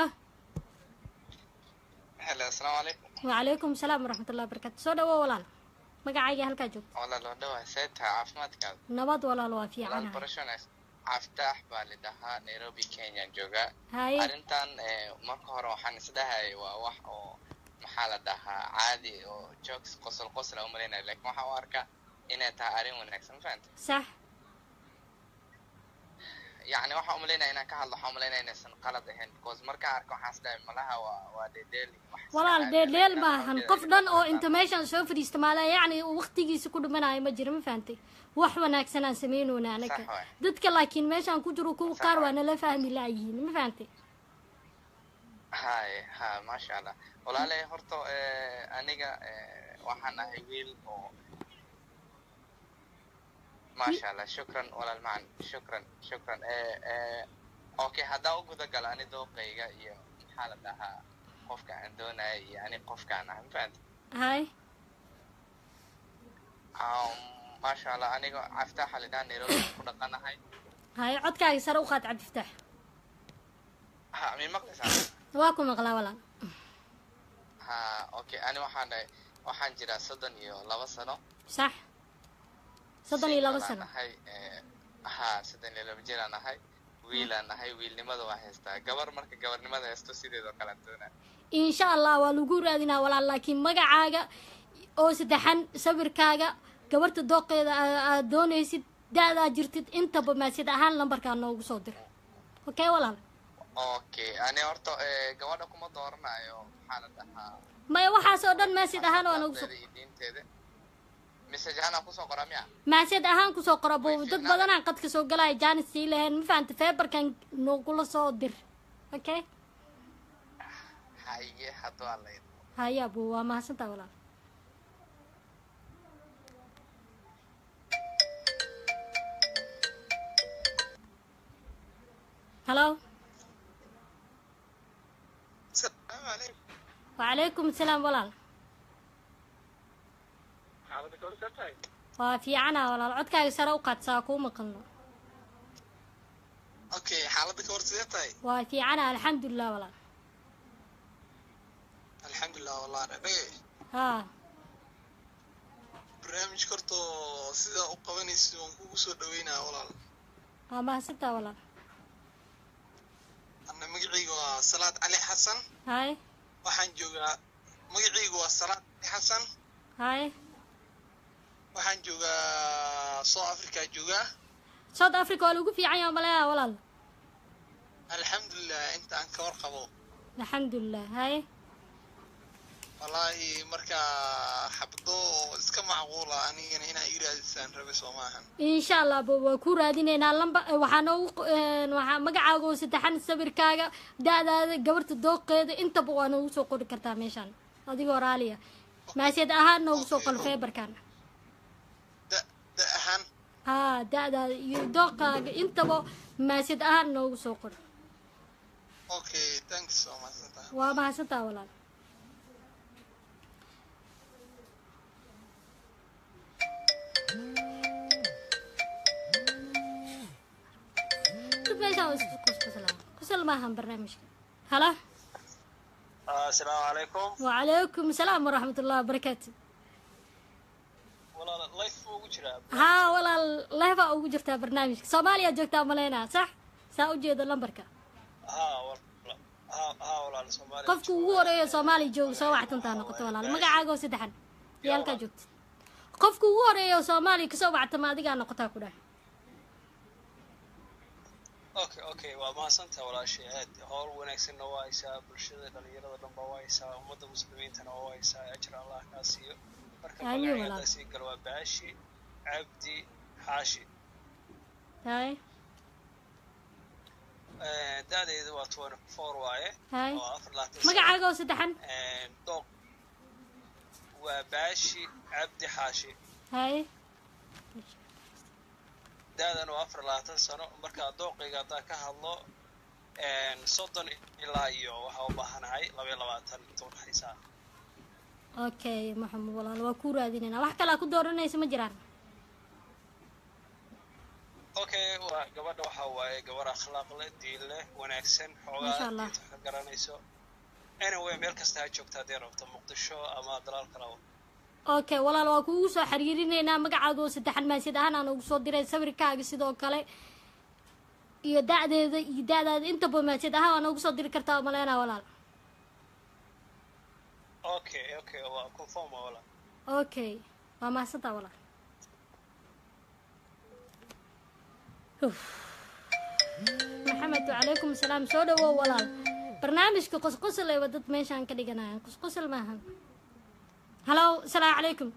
helo asalaamu calaykum wacalaykum salaam waraxmatullahi wabarakatu soo dhawo walaal magacayga halkaa joogta walaal waa dhawaa see tahay caafimaadkaada nabad walaal waa walaal fiicanahay barashonays caftaax baa lidhahaa nairobi kenya joogaa haye arrintan eh, marka hore waxaan isdhahayay waa wax oo maxaa la dhahaa caadi oo jokes qosol qosla umalaynaya laakiin waxaan u arkaa inay tahay arrin wanaagsan ma fahanta sax yacni waxaan umalaynaya inaan ka hadlo waxaan umalaynaya inaysan qalad ahayn because markaan arko waxaan isdhahay malaha waa waa dheedheel iyo wax iska walaal caadi ah. dheeldheel Laakiin maahan aqoonteeda qof iyo dhan oo waxaan inta meeshan soo fadhiista maala yacni waqtigiisa ku dhimanayo ma jiro ma fahantay wax wanaagsan aan sameynona anaga Sax waay. dadka laakiin meeshaan ku jiro kuwa Sax qaar waa waay. nala fahmi laayihiin ma fahantay haye ha maasha allah walaale horta eh, aniga eh, waxaan ahay wiil oo maasha allah shukran walaal macan shukran shukran eh, eh, okay haddaa u guda gala ani dooqayga iyo maxaa la dhahaa qofka aan doonaya iyo ani qofkaan ah mafahanta hay um, maasha allah aniga caftaaxa lidhaha nairobi aan ku dhaqanahay hay codkaaga sare u qaad cabdiftaax ha mi maqlaysaa waa ku maqlaa walaal ha okay ani waxaan dhahay waxaan jiraa soddon iyo laba sano sax soddon iyo laba Single aan sano ahay eh, ha soddon iyo laba jiraan ahay wiilaan ahay wiilnimada waa haystaa gabar marka gabarnimada haysto sideedoo kale aan doonaa insha allah waa lagu raadinaa walaal laakiin magacaaga oo saddexan sawirkaaga gabarta dooqeeda aa- aad doonaysid da-daa jirtid intaba maasid ahaan lambarkaa noogu soo dir okay walaal okay ani horta eh, gabadha kuma dooranayo maxaa la dhahaa maya waxaas oo dhan maasid ahaan waa noogu soo akhlaaqdeeda iyo diinteeda message ahaan aan kusoo qoraa miya maasid ahaan kusoo qora bo Way dad fiicnaan. badanaan qadka soo galaya jaanis sii lahayn ma fahanta feebarkan noogula soo dir okay haye hadduu alla idmo haya bu waa mahadsantaa walaal halo salaamu calaykum wacalaykum asalaam walaal xaalada ka horta tahay waa fiicana walaal codkaaga sare u qaad saa kuu maqalno okay xaalada ka hor sidee tahay waa fiicana alxamdulilah walaal alxamdulilah wallah dhadhage haa barnaamijka horta sidaa u qabanaysa waan kugu soo dhaweynaa walaal waa mahadsantaa walaal anna magacayga waa salaad cali xasan hay waxaan joogaa magacayga waa salaad cali xasan hay waxaan joogaa south africa joogaa south africa waa lagu fiican yaha maleeya walaal alxamdulilah inta aan ka warqabo alxamdulilah hay wallaahi markaa xabdo iska macquula anigana inaa ii raadisaan rabe soo maahan insha allah bo waa ku raadineynaa lamba waxaa noogu een, waxaa magacaaga oo saddexan sawirkaaga da-daada gabarta dooqeeda intaba waa noogu soo qori kartaa meeshaan adigoo raaliya maasiyad ahaan noogu soo qor feebarkan da da ahaan haa da-daada iyo dooqaaga intaba maasiyad ahaan noogu soo qor okay thanks waa mahadsantaha waa mahadsantaa walaal dad meeshaan waa isku qosqoslaan qosol maahan barnaamijka hala asalaamu calaykum وعليكم السلام ورحمة الله وبركاته walaal life buu ugu jiraa ها ولا لهفا ugu jirtaa barnaamijka Soomaaliya joogtaa maleynaa sax saa u jeedo lambarka haa walaal haa haa walaal soomaaliya qofka ugu horeeya Soomaaliya jooga soo wactantaa noqoto walaal magacaaga oo saddexan iyo halkaa joogta qofka ugu horeeya Soomaaliya kasoo wactama adigaa noqotaa ku dhahay okay okay waa mahadsantaha walaashay aad howl wanaagsanna waa haysaa bulshada dhalinyarada dhan baa waa haysaa ummadda muslimiintana waa haysaa ajir allah kaa siiyo marka Amiin, magacii walaal. haddaa sii galo waa baashi cabdi xaashi hay Eh, da-deedu waa twenty four waaye Hay. oo afar labaatan sano. magacaaga oo saddexan Eh, dooq waa baashi cabdi xaashi hay da-dan waa afar labaatan sano marka dooqayga haddaa ka hadlo een, soddon ilaa iyo waxaa u baahanahay laba iyo labaatan inta udhexaysa okay maxamed walaal waa ku raadinayna wax kalaa ku dooranaysa ma jiraan okay waa gabadha waxaa waaye gabar akhlaaq leh diin leh wanaagsan Masha xoogaa Allah. diinta wax ka garanayso anyway meel kasta ha joogta haddii rabto muqdisho ama dalaal kalaba okay walaal waa kuugu soo xiriirinaynaa magacaaga oo saddexan maasiyad ahaan aan ugu soo diray sawirkaaga sidoo kale iyo da-deeda iyo da-daada intaba maasiyad ahaan waa noogu soo diri kartaa maleynaa walaal okay okay waa confirm waa walaal okay waa mahadsantaa walaal Uf. maxamed wacalaykum asalaam soo dhawow walaal barnaamijka qosqosol ayba dad meeshaan ka dhiganayaan qosqosol maahan halow asalaamu calaykum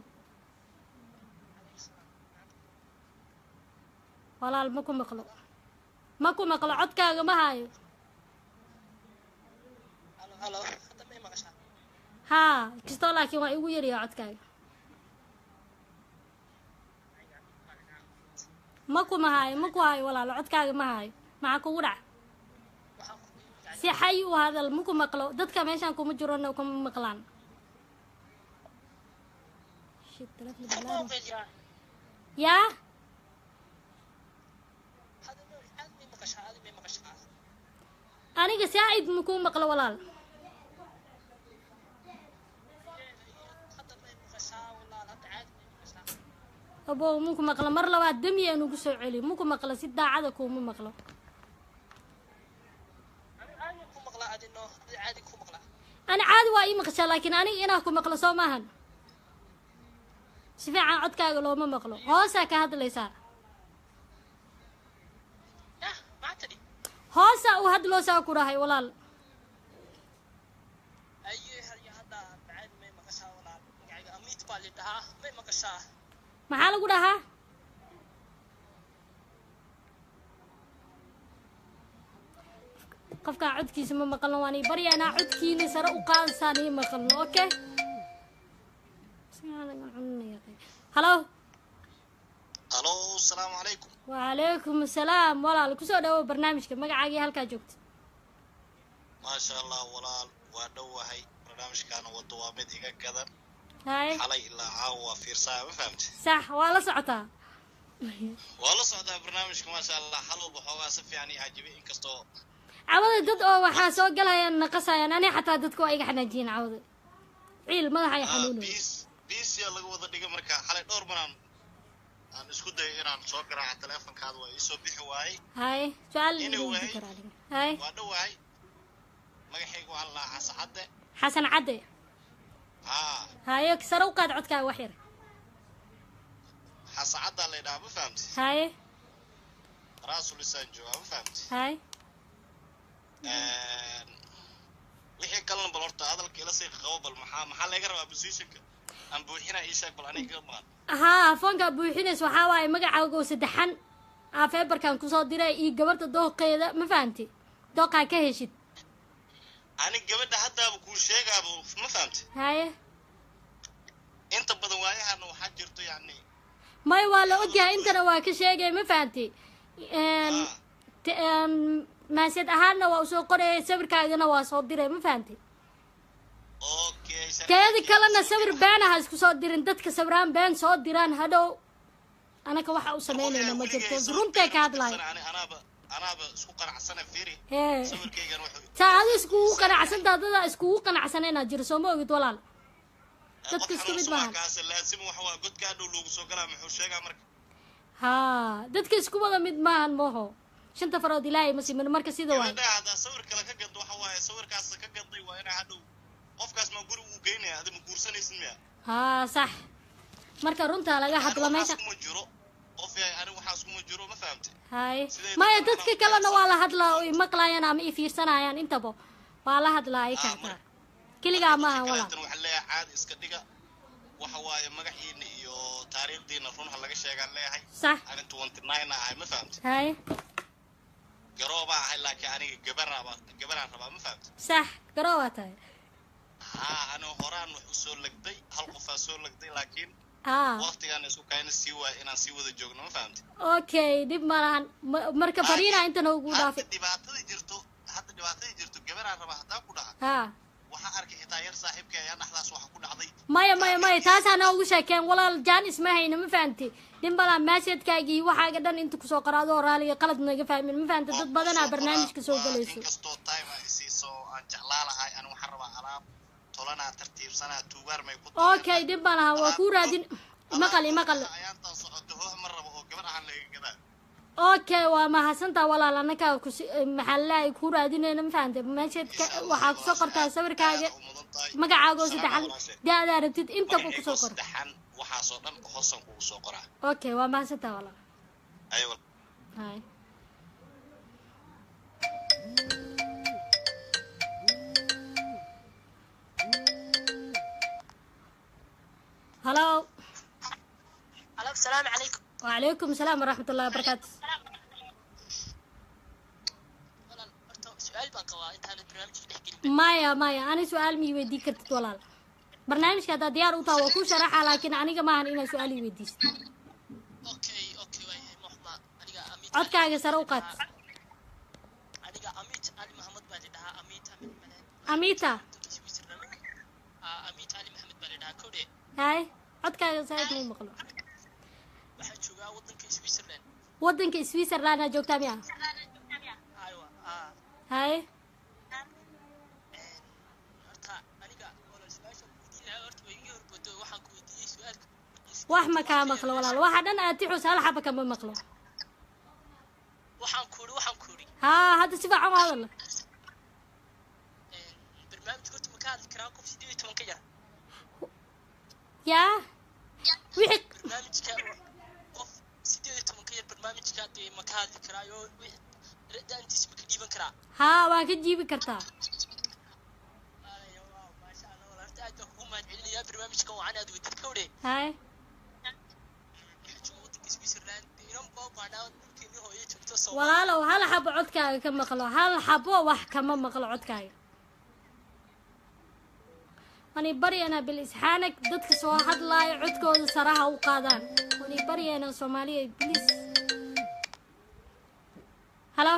walaal ma ku maqlo ma ku maqlo codkaaga ma haayo halo hadda may maqashaa haa kastoo laakiin waa igu yaryaa codkaaga ma ku ma haayo ma ku haayo walaalo codkaaga ma haayo maxaa kugu dhac si xay u hadal ma ku maqlo dadka meeshaan kuma jirona kuma maqlaan Shit, telefoon bilaabay. yaa aniga saaid ma kuu maqlo walaal abow muku maqlo mar labaad demi aan ugu soo celi muku maqlo si daacada kuuma maqlo ani caadi waa ii maqashaa laakiin aniga inaa ku maqlo soo maahan si fiican codkaaga looma maqlo hoosaa ka hadlaysaa hoosaa uu hadloosaa ku dhahay walaal maxaa lagu dhahaa qofkaa codkiisa ma maqalno waan ii baryaynaa codkiina sare u qaadasaan ii maqalno okay halo halo asalaamu calaykum wacalaykum asalaam walaal kusoo dhawow barnaamijka magacaagii halkaa joogta maasha allah walaal waa dhowahay barnaamijkaana wado waa mid iga gadan hay xalay ilaa caawa waa fiirsaa ma fahamte sax waa la socotaa waa la socdaa barnaamijka maasha allah xalowba xoogaa si fiican ii cajibay inkastoo cawada dad oo waxaa soo galayaan naqasayaan ani xataa dadka waa iga xanaajiyeen cawada ciil madaxa ay xanuunayo bisiya laga wada dhigay marka xalay dhowr maraan aan isku dayay inaan soo garaaca teleefonkaada waa iisoo bixi waayey hay su-aal Anyway. igu karaa adiga hay waa dhowahay magacayga waxaa la dhahaa xasan cadde xasan cadde haa haye sare u qaad codkaaga wax yar xasan caddaa la ydhahaa ma fahamte haye raasulisaan joogaa ma fahamte hay wixii kalena bal horta hadalka ila sii qabo bal maxaa maxaa laga rabaa positionka aan buuxinaa ii sheeg bal aniga ka maqan haa foonkaa buuxinays waxaa waaye magacaaga oo saddexan aa feebarkan kusoo diray iyo gabarta dooqeeda ma fahamti dooqaa ka heshid ani gabadha haddaaba kuu sheegaaba ma fahamte haye inta badan waayahana waxaa jirto yacni may waa la ogyahay intana waa ka sheegay ma fahamti maasiyad ahaanna waa usoo qorayay sawirkaagana waa soo diray ma fahamti teedi kalena sawir been aha isku soo dirin dadka sawiraan been soo diraan hadhow anaka waxa u samaynayna ma jirto runtay ka hadlayo ani anaaba anaaba isku qanacsana fiiri hee sawirkaygan wuxuu taa adi iskugu qanacsantaa dada iskugu qanacsana inaad jiro soo ma ogid walaal dadka isku mid maaha kaasa laazim waxa waa godkaa dhow loogu soo galaa muxuu sheegaa marka haa dadka isku wada mid maahan mooho shanta farood ilaahay ma simin marka sida waay gabadha haddaa sawir kale ka gado waxa waaye sawirkaas ka gaday waa inaa hadhow qofkaas ma guri uu geynaya adi ma guursanaysid miya haa sax marka runtaa laga hadlo meesha kuma jiro qof yahay anigu waxaas kuma jiro ma fahamtay hay maya dadka kalena waa la hadlaa oo i maqlayaan ama i fiirsanayaan intaba waa la hadlaa ay kartaa keligaa maaha walaa kaleetan waxaan leeyahay caadi iska dhiga waxa waaye magaciina iyo taariikhdiina run ha laga sheegaan leeyahay sax ani twenty nine ahay ma fahamtay hay garoobaa ahay laakiin aniga gabaraba gabaraan rabaa ma fahamtay sax garoo waa tahay haa aniga horaan wax usoo legday hal qofaa soo legday laakiin aa waqtigaan isku kayna sii waaya inaan sii wada joogno ma fahamtay okay dhib ma lahan Ma- marka fariina inta noogu dhaafay dhibaatada jirto hadda dhibaatada jirto gabaraan rabaa haddaan ku dhaha ha waxaa arkay xitaa yar saaxiibka ayaa dhexdaas waxa ku dhacday maya maya maya taasaa noogu sheekeen walaal jaanis ma hayna ma fahamti dhib ma lahan maaseedkaagii waxaaga dhan inta kusoo qoro adoo raaliga qalad naga fahmin ma fahamti dad badanaa barnaamijka soo galayso inkastoo time ay siiso aan jeclaa lahay ani waxaan rabaa alaab tolanaa tartiibsanaa tuugaar may ku okay dhib ma lahan waa kuu raadin maqal imaqal ayaantan socoto hooh ma rabo oo gabar ahaan laga gadaa okay waa mahadsantaa walaal annagaa kus maxaa lalahay kuu raadinayna ma fahamti maaseedka waxaa kusoo qortaa sawirkaaga magacaaga oo saddexan da-daa rabtid intaba kusoo qor saddexan waxaasoo dhan hoosan kugu soo qoraa okay waa mahadsantaa walaal aywa hay هلو Alo, السلام عليكم وعليكم السلام ورحمة الله وبركاته سؤال baan qabaa intaanad barnaamijka dhex gelin maya maya ani su-aal ma iweydii kartid walaal barnaamijka haddaa diyaar u taha waa kuu sharaxa laakiin aniga maahan inaad su-aal i weydiisid okay okay waayahay moxma aniga amit codkaaga sare u qaad aniga amit ali maxamed baa la dhahaa amit amin male amita ah amit ali maxamed baa la dhahaa kowdhe hay codkaaga saaid mau maqlo waxaan joogaa wadanka switzerland wadanka switzerland aa joogtaa miya aywa ah hay horta aniga wala su-aasha ku weydiin lahaa horta way iga horbodo waxaan ku weydiiyey su-aalka wax ma kaa maqlo walaal waxa dhan aad tixus hal xaba kama maqlo waxaan ku uri waxaan ku uri haa hadda si fiican u hadal barnaamijka horta ma ka hadli karaa qof sideed iyo toban ka yar yaa wixii barnaamijka qof sideed iyo toban ka yar barnaamijka dee ma ka hadli karaayo da-antiisa ma ka dhiiban karaa haa waa ka jiibi kartaa maasha allah wala horta aad baan kugu mahad celinayaa barnaamijkan wacan aad wadid kowdhe hay waxaa jooga wadanka switzerland inan baa baadhaa dhulkeeni hooye joogto soo walaalow hal xabo codkaaga ka maqlo hal xabo wax kama maqlo codkaaga wani baryana bil isxaanak dadka soo hadlaayo codkooda saraha u qaadaan wani baryana soomaaliya bliis halo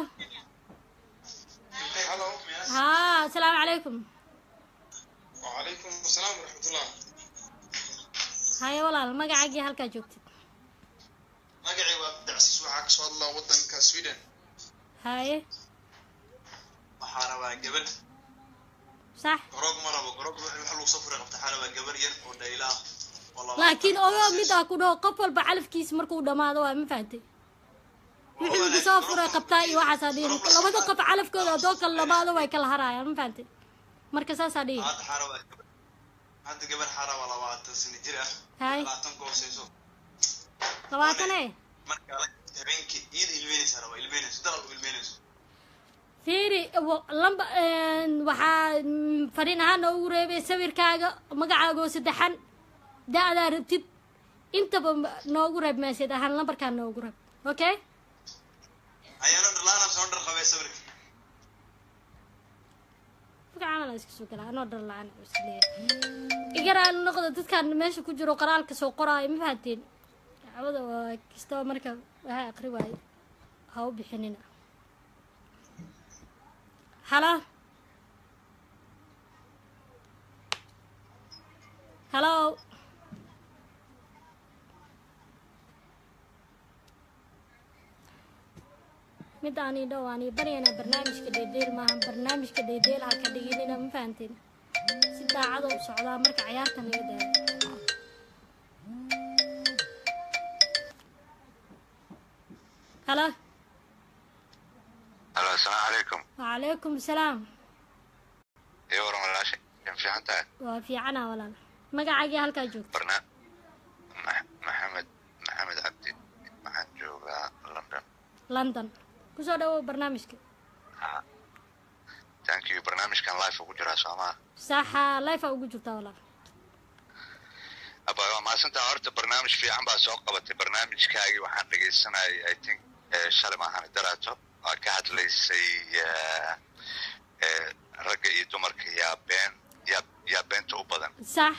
halo haa asalaamu calaykum وعليكم السلام ورحمة الله haye walaal magacaagii halkaa joogtid magacay waa abdicasiis waxaa kasoo hadlaa wadanka sweden haye waxaa rabaa gabadh sax garoog ma rabo garoog waxa lagu soo furay qabta waxaa rabaa gabar yar oo dhayla ah oo laba- laakiin ogo mid ah ku dhaho qof walba calafkiisa markuu dhammaado waa ma fahantay wixii lagu soo furay qabtaa iyo waxaasaa dhihin labada qof calafkooda adoo kala dhammaado way kala harayaan ma fahantay marka saasaa dhihi hadda waxaa rabaa gabar hadda gabar waxaa rabaa labaatan sano jir ah Hay. labaatan ka hooseyso labaatan e marka la- habeenkii iyada ilmeynaysa rabaa ilmeynayso dalal u ilmeynayso fiiri wa- lamba waxaa mm, fariin ahaan noogu reebay sawirkaaga magacaaga oo saddexan da-daa rabtid intaba ma- noogu reeb meesheed ahaan lambarkaa noogu reeb okay ayaana dhalaana soo dhar qabay sawirka magacaana la iska soo galaa anoo dhar la-aan isleeyahay igaraan noqda dadkan meesha ku jiro qoraalka soo qoraayo ma fahanteen dacwada waa kastaba marka waxa aqri waayo ha u bixinina halo halo mid aani dhow aani baryana barnaamijka dheedheel maaha barnaamijka dheedheel ha ka dhiginina ma fahanteen si daacada u socdaa marka cayaarta naga daaya halo halo asalaamu calaykum wacalaykum asalaam iyo waran walaashay kan fiican tahay waa fiicana walaal magacaagii halkaa joogta barna Ma- maxamed maxamed cabdi maxamed london kusoo dhawow barnaamijka thank you barnaamijkan live ugu jiraa soomaa saxa life aa ugu jirtaa walaal aba waa mahadsantaa horta barnaamij fiican baa soo qabatay barnaamijkaagii waxaan dhegaysanayay i think eh, shalay maahan daraato waa ka hadlaysay eh, eh, ragga iyo dumarka yaa been yaa yaa beenta u badan sax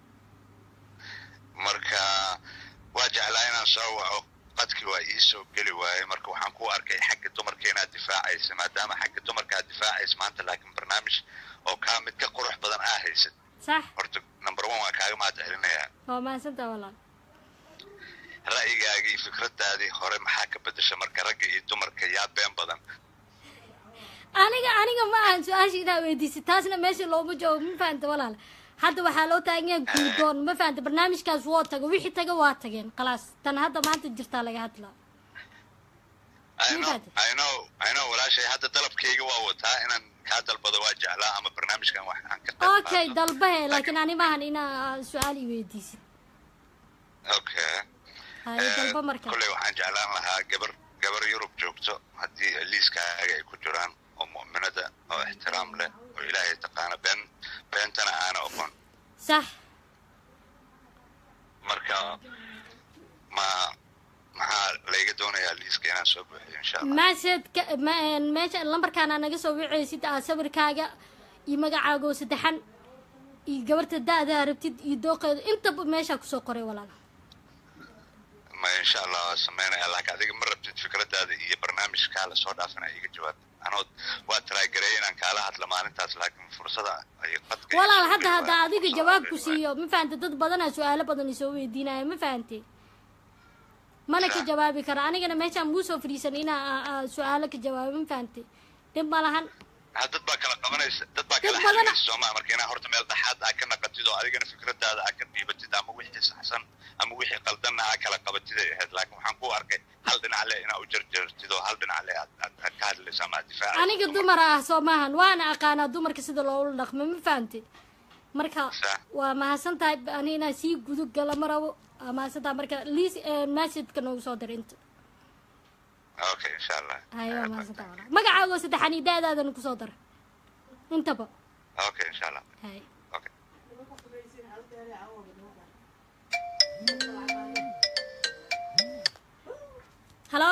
marka waa jeclaa inaan soo waco qadkii waa ii soo geli waayey marka waxaan ku arkay xagga dumarka inaad difaacaysa maadaama xagga dumarka aad difaacaysa maanta laakiin barnaamij oo kaa mid ka qurux badan aa haysad sax horta number one waan kaaga mahad celinayaa waa mahadsantaa walaal ra'yigaagii iyo fikradaadii hore maxaa ka bedesha marka ragga iyo dumarka yaa been badan aniga aniga ma ahan su-aasha inaa weydiisay taasna meesha looma joogo ma fahanta walaal hadda waxaa loo taagan yahay guudoon ma fahanta barnaamijkaas woo tago wixii taga waa tageen khalaas tan hadda maanta jirtaa laga hadlaa I know, I know, I know, walaashay hadda dalabkayga waa wataa inaan kaa dalbado waa jeclaa ama barnaamijkan waxaan ka qayb okay dalbahe laakiin ani maahan inaa su-aal i weydiisid okay haye Eh, dalba marka kolley waxaan jeclaan lahaa gabar gabar yurub joogto haddii liiskaaga ay ku jiraan oo mu'minada oo ixtiraam leh oo ilaahay taqaana been beentana aana oqon sax marka ma maxaa layga doonayaa liiska inaan soo buuxiyo insha allah maasedka ma- meesha lambarkaana naga soo wicaysid aa sawirkaaga iyo magacaaga oo saddexan iyo gabarta da-daa rabtid iyo dooqeeda intaba meeshaa kusoo qoray walaal ma insha allah waa sameynaya laakiin adiga ma rabtid fikradaada iyo barnaamijkaa lasoo dhaafina iga jawaab anoo waa taraagareey inaan kaala hadla maalintaas laakiin fursada iyo qadka iyo walaal soo hadda dhawaa- hadda adiga jawaab ku siiyo ma fahante dad badanaa su-aalo badan isoo weydiinaya ma fahante mana ka jawaabi kara anigana meeshaan muu soo fadhiisan inaa aa- aa su-aalo ka jawaabo ma fahante dhib ma lahan ha dad baa kala qabanaysa dad baa Dad kala badana- xalinaysa sooma marka inaa horta meel dhaxaad aa ka naqatid oo adigana fikradaada aa ka dhiibatid ama wixii saxsan ama wixii qaldanna aa kala qabatid ay ahayd laakiin waxaan ku arkay hal dhinac le inaa u jarjartid oo hal dhinac le aad aad aad ka hadlaysa ama aad difaacaysa aniga dumar ah soo maahan waana aqaanaa dumarka sida loola dhaqmo ma fahante marka waa mahadsan tahay ani inaa sii gudub gala ma rabo waa mahadsan tahay marka liis messageka noogu soo diray inta okay insha allah haye waa mahadsan tahay walaal magacaaga oo saddexan iyo da-daadana kusoo dara intaba okay insha allah haye okay halo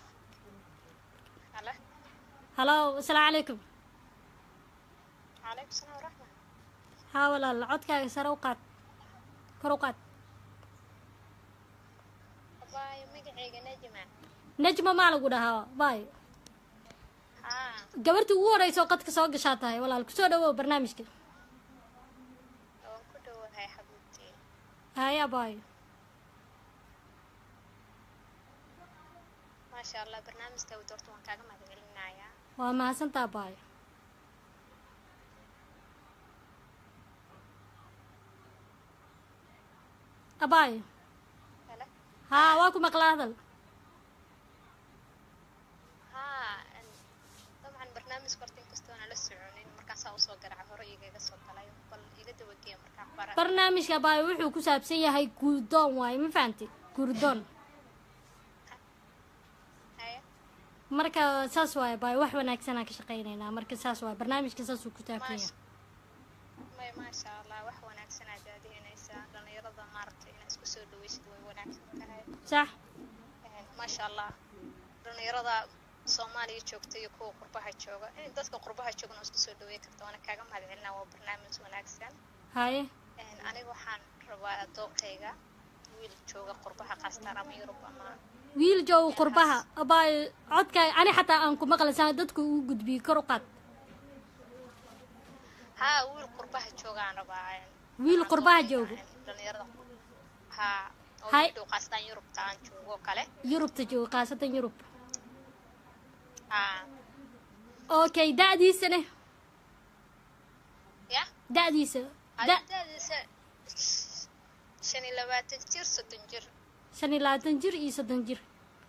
Halo. halo asalaamu calaykum Calaykum salaam waraxma. haa walaal codkaaga sare u qaad kor u qaad Abaayo magacayga Najma. najma maa lagu dhahaa baayo Haa. gabartii ugu horeysa oo qadka soo gashaa tahay walaal kusoo dhawow barnaamijka Waan ku dhowahay xabiibtii. haya baayo Maasha Allah barnaamijka uu doorto waan kaaga mahadcelinayaa. waa mahadsantaa baayo abaayo Halo. haa waa ku maqlaa hadal Haa. en- Dabcan barnaamijka horta inkastoo aan la soconin markaasaa usoo garaca hore igaga soo galay bal iga dabageeya markaan bara. barnaamijka abaayo wuxuu ku saabsan yahay guurdoon waaye ma fahanti guurdoon Haya. marka saas waaye abaayo wax wanaagsanaa ka shaqaynaynaa marka saas waaye barnaamijka saasuu ku saabsan yahay May maasha Allah wax wanaagsan aad daadihinaysaa dhalinyarada maaragtay inaad isku soo dhaweysid way wanaagsan tahay. sax En, maasha Allah dhalinyarada Soomaaliya joogta iyo kuwa qurbaha jooga in dadka qurbaha joogana isku soo dhaweey karto waana kaaga mahadcelinaa waa barnaamij wanaagsan haye En, aniga waxaan rabaa dooqayga wiil jooga qurbaha qaastaan ama Yurub ama wiil jooga qurbaha abaayo codkaaga ani xataa aan ku maqlaysaa dadka uu gudbiyey kor u qaad haa wiil qurbaha jooga aan rabaa en, wiil qurbaha jooga dhalinyarada haa oo Hay. wiil dhow qaastaan Yurubta aan joogo oo kale yurubta jooga khaasatan yurub haa okay da-diisane ya da-diisa da adadaadiisa shan iyo labaatan jir soddon jir shan iyo labaatan jir iyo soddon jir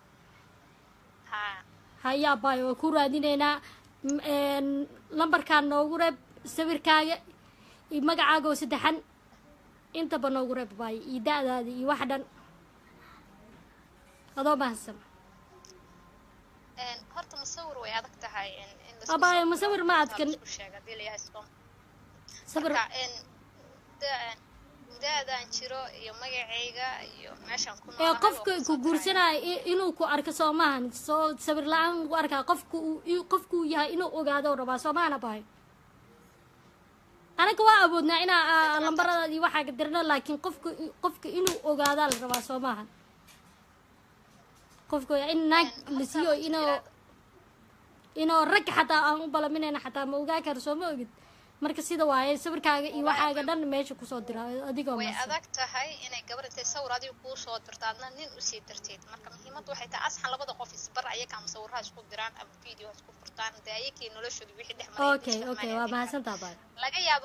haa haya abaayo waa ku raadinaynaa M- een, lambarkaan noogu reeb sawirkaaga iyo magacaaga oo saddexan intaba noogu reeb abaayo iyo da-daada iyo wax dhan adoo mahadsan Een, horta musawir way adag tahay in in la abaayo musawir ma adkan sheega hadii la yahay soom sabir marka in da- da-daan jiro iyo magacayga iyo meeshaan ku ee noolahay qofka ku guursanaya i- inuu ku arko soo maahan soo sabir la-aan lagu arkaa qofka uu i- qofka uu yahay inuu ogaado rabaa soo maahan abaayo anaga waa awoodnaa inaa aa, lambaradaada iyo waxaa dirno laakiin qofka qofka inuu ogaadaa la rabaa soo maahan qofka in naag la siiyo inuu inuu rag xataa aan u balaminayna xataa ma ogaa karo soo ma ogid marka sida waaye sawirkaaga iyo waxaaga dhan meesha kusoo dira adigoo way maasan adag tahay inay gabar intay sawir adiga kuu soo dirto adna nin usii darteed marka muhiimaddu waxay tahay asxan labada qof isbar ayakaa musawiraha isku diraan ama video ha isku furtaan dee ayakii noloshooda wixii dhex maray okay okay waa mahadsantaa baay laga yaabo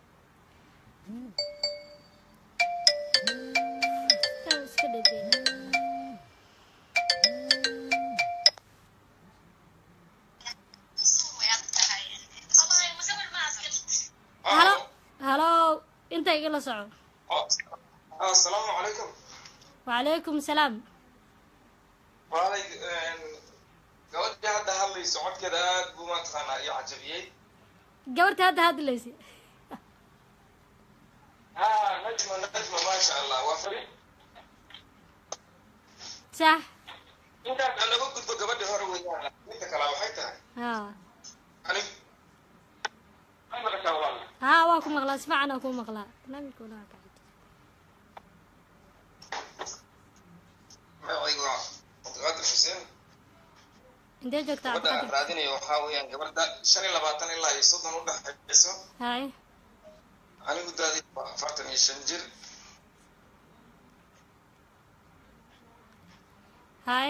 iska dhedeen halo halo inta igala soco asalaamu calaykum wacalaykum salaam waalay gabadhii hadda hadlayso codkeeda aad buu mataqaanaa iyo cajabiyey gabarta hadda hadlaysa ha najma najma maasha allah waa fari sax intaas aan laga gudbo gabadhii hore weeyaan midda kale waxay tahay ha anig ma maqashaa walaal ha waa ku maqlaa si fiican aa ku maqlaa barnaamijka walaha ka magacaygu waa cabdiqaadir xuseen intee joogtaa gabadha aan cabdiqadir raadinayo waxaa weeyaan gabadha shan iyo labaatan ilaa iyo soddon u dhexayso hay anigu daadii waa afartan iyo shan jir hay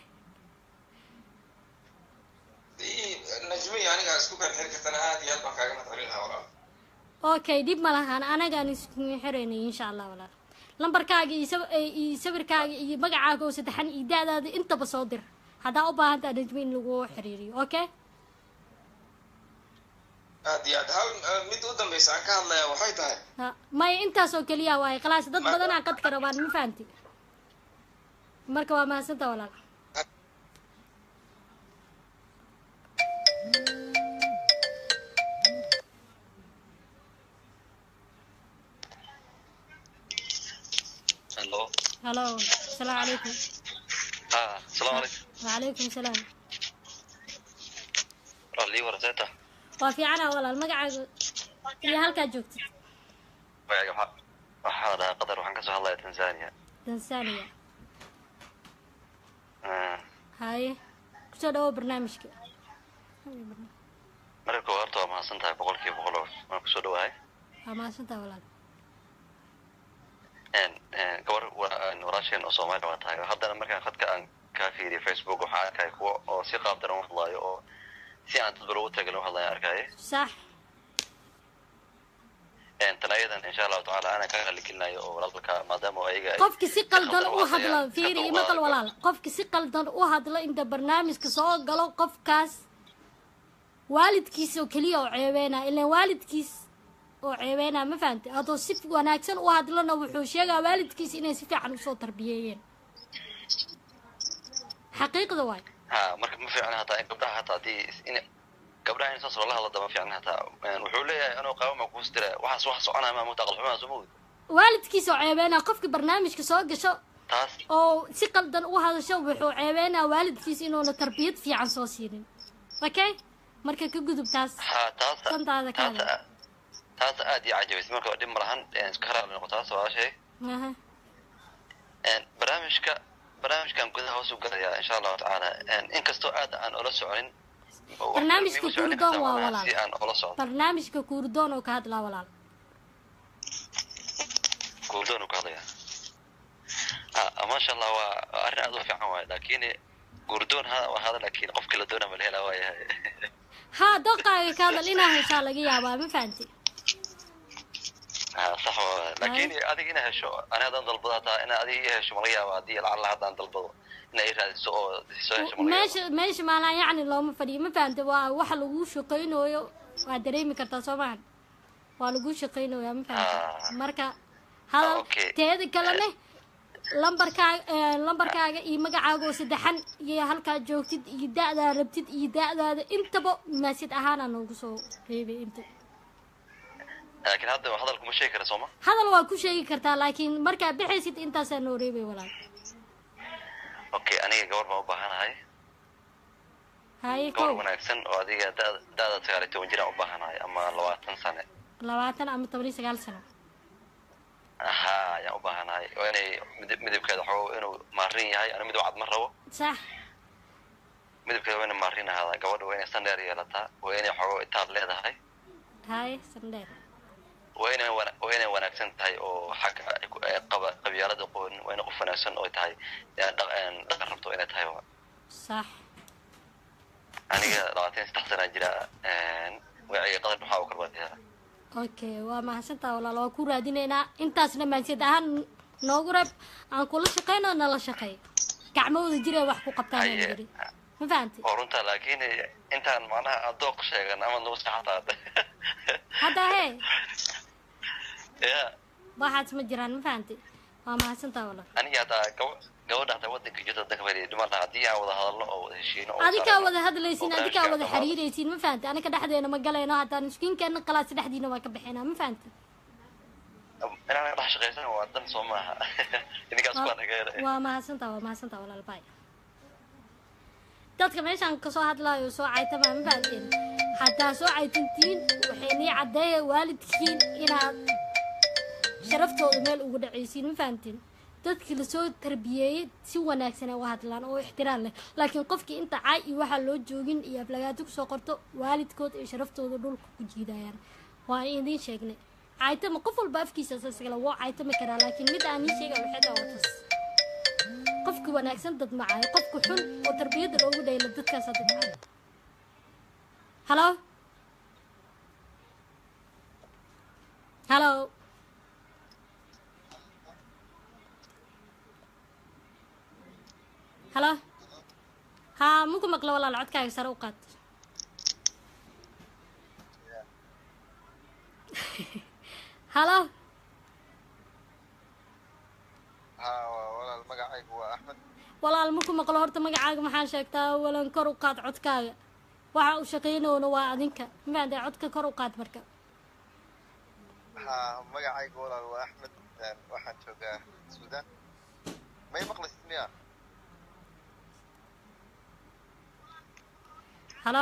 Ii- najmo iyo aniga isku kan xiri kartana aad iyo aad baan kaaga mahadcelin lahaa walaal okay dhib ma lahaan anagaan isku xireynay insha allah walaal lambarkaaga iyo saw- eh, iyo sawirkaaga iyo magacaaga oo saddexan iyo da-daada intaba soo dir haddaa u baahan taha najmo in lagu xiriiriyo okay aad iyo aad hal eh, mid u dambeysa aan ka hadlayaa waxay tahay ha maya intaas oo keliya waaye khalaas dad badanaa qadka rabaan ma fahanti marka waa mahadsantaa walaal Hello. halo asalaamu calaykum Ah, السلام عليكم. wacalaykum salaam رالي ورزيتا. waa fiicana walaal magacaaga iyo halkaa joogtid وياك وحا وحا قدر وحن كسو هلا تنزانيا. tanzania آه. haye kusoo dhawo barnaamijka marka horta waa mahadsan tahay boqolkiiba boqol oo waan kusoo dhawahay waa mahadsantaa walaal Een, een, gabar wa- een, walaasheen oo soomaali waa tahay haddana markaan khadka aan kaa fiiriyo facebook waxaa arkaya kuwa oo si qaab daran u hadlaayo oo si aan dadba loogu tagalin u hadlaya arkaaye sax Een, tan ayadan insha allahu tacaala ana ka qaligelinayo oo walaalka maadaama oo ayaga ay qofki si qaldan khaldan u hadlayaan, hadla iska fiiri dulqaada maqal karo. walaal qofki si qaldan u hadla inta barnaamijka soo galo qofkaas waalidkiis oo keliya oo ceebeynaa ilaan waalidkiis oo ceebeynaa ma fahamtay hadduu si wanaagsan u hadlana wuxuu sheegaa waalidkiis inay si fiican usoo tarbiyeeyeen xaqiiqda waay ha marka ma fiicna hataa in gabdhaha hataa haddii in gabdhaha in saas loola hadlo ma fiicna hataa Een, wuxuu leeyahay anuu qaabama kuus dira waxaas wax soconaya maa muta aqal xumaa soo mawd waalidkiis oo ceebeynaa qofki barnaamijka soo gasho taas oo si qaldan u hadasho wuxuu ceebeynaa waalidkiis inuuna tarbiyad fiican soo siinin okay marka ka gudub taas ha taas santaada ka hadla taas taas aad iyo cajabaysay marka dhib ma lahan Een, iska raali noqo taas waa shay Aha. Een, barnaamijka barnaamijkan gudaha hoos u galayaa insha allahu tacaala Een, inkastoo aad aan ula soconin wax barnaamijka miigu soconi kuurdoon kartaa waa malaha walaal si aan ula socdo barnaamijka kuurdoon oo ka hadlaa walaal guurdoon uu ka hadlaya ha maasha allah waa waa arrin aad u fiican waaye laakiin guurdoon ha waa hada laakiin qofkii la doona ma la helaa waayahay haa dooqaaga ka hadal inaa heshaa laga yaabaa ma fahanti ha sax waa laakiin adiga ina hesho ani haddaan dalbado hataa ina adiga ii hesho malaga yaaba haddii lacalla haddaan dalbado ina ii raadiso oo soo hesho malaga yaaba meesha meesha maalaan yacni looma fadhiyo ma fahamta waa waxa laguu shaqaynayo waa dareemi kartaa soo maahan waa laguu shaqaynayaa ma fahamta marka hadal okay. teeda kalene lambarkaaga lambarkaaga iyo magacaaga oo saddexan iyo halkaad joogtid iyo da-daa rabtid iyo da-daada intaba maasid ahaana noogu soo reebay inta laakiin hadda hadalku ma sheegi kara sooma hadal waa ku sheegi kartaa laakiin markaa bixaysid intaasaa noo reebay walaal okay aniga gabar baan u baahanahay haye gabar ko wanaagsan oo adiga da- da-da sagaal iyo toban jiraan u baahanahay ama labaatan sane labaatan ama toban iyo sagaal sano ha ayaan u baahanahay oo inay midab midabkeeda waxaa inuu maarin yahay ana midab cad ma rabo sax midabkeeda waa inay maarin ahaadaa gabadha waa inay sandheer yeelataa waa inay waxooga itaal leedahay haye sandheer waa inay wana- waa inay wanaagsan tahay oo xagga ay ku- ay qaba qabyaalada qoon waa inay qof wanaagsan oo tahay ee dhaq- een dhaqan rabto inay tahay waa sax aniga labaatan iyo saddex sanaa jira magacayga qadar maxaa u kala wadiyaa okay waa mahadsantaa walaal waa ku raadinaynaa intaasna maansiyad ahaan noogu reeb aan kula shaqeyno nala shaqeey gacmahooda jiree wax ku qabtaan aan yidhi ma fahamtay oo runta laakiin intaan macnaha adooq sheegan ama nagu saxataa hadda hee ya waxaas ma jiraan ma fahamtay waa mahadsantaa walaal aniga hataa gaba gabadha hataa wadanka jirta wadanka bari dhiman lahaa haddii aan wada hadalno oo wada heshiino oo adikaa saarno wada hadlaysiin oo adikaa wada barnaamijka xiriiraysiin ma fahamtay anaka dhexdeena ma galayno haddaan miskiinkeena qalaas dhexdiina waa ka bixinaa ma fahamtay inaan dhex shaqaysan waa dan soo maaha idinkaas baa naga helay waa mahadsantaa waa mahadsantaa walaal bay dadka meeshaan kasoo hadlaayo soo caytama ma fahamteen haddaa soo caytantiin waxay nii caddeeya waalidkiin inaad sharaftooda meel ugu dhacaysiin ma fahamteen dadkii lasoo tarbiyeeyey si wanaagsan ay u hadlaan oo ixtiraam leh laakiin qofkii inta caay iyo waxaa loo joogin iyo aflagaado kusoo qorto waalidkood iyo sharaftooda dhulka ku jiidayaan waa idiin sheegnay caytama qof walba afkiisa sasigala woo caytami karaa laakiin mid aan ii sheega waxay tahay waa tas qofka wanaagsan dad macaayo qofka xun oo tarbiyadda loogu dhayla dadkaasa dad macaayo halo halo halo haa muku maqlo walaal codkaaga sare u qaad halo haa waa walaal magacaygu waa axmed walaal maku maqlo horta magacaaga maxaa sheegtaa walan kor u qaad codkaaga waxa uu shaqaynayona waa adinka mafahamtay codka kor u qaad marka haa magacaygu walaal waa axmed een, waxaan joogaa suudaan may maqlaysid miya halo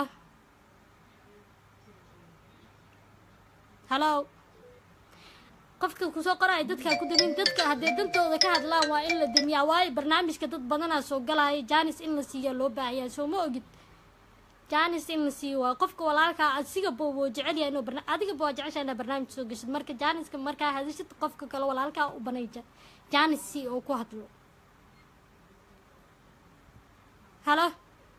halo qofka kusoo qoraya dadkaa ku damin dadka haddee dantooda ka hadlaan waa in la damiyaa waayo barnaamijka dad badanaa soo galaya janis in la siiya loo baahayaa soo ma ogid janis in la siiyo waa qofka walaalkaa asigaba wuu jecel yahay inuu barna adigaba waa jeceshaa inaa barnaamij soo geshid marka janiska markaa hadishid qofka kale walaalkaa u banayja janis si oo ku hadlo halo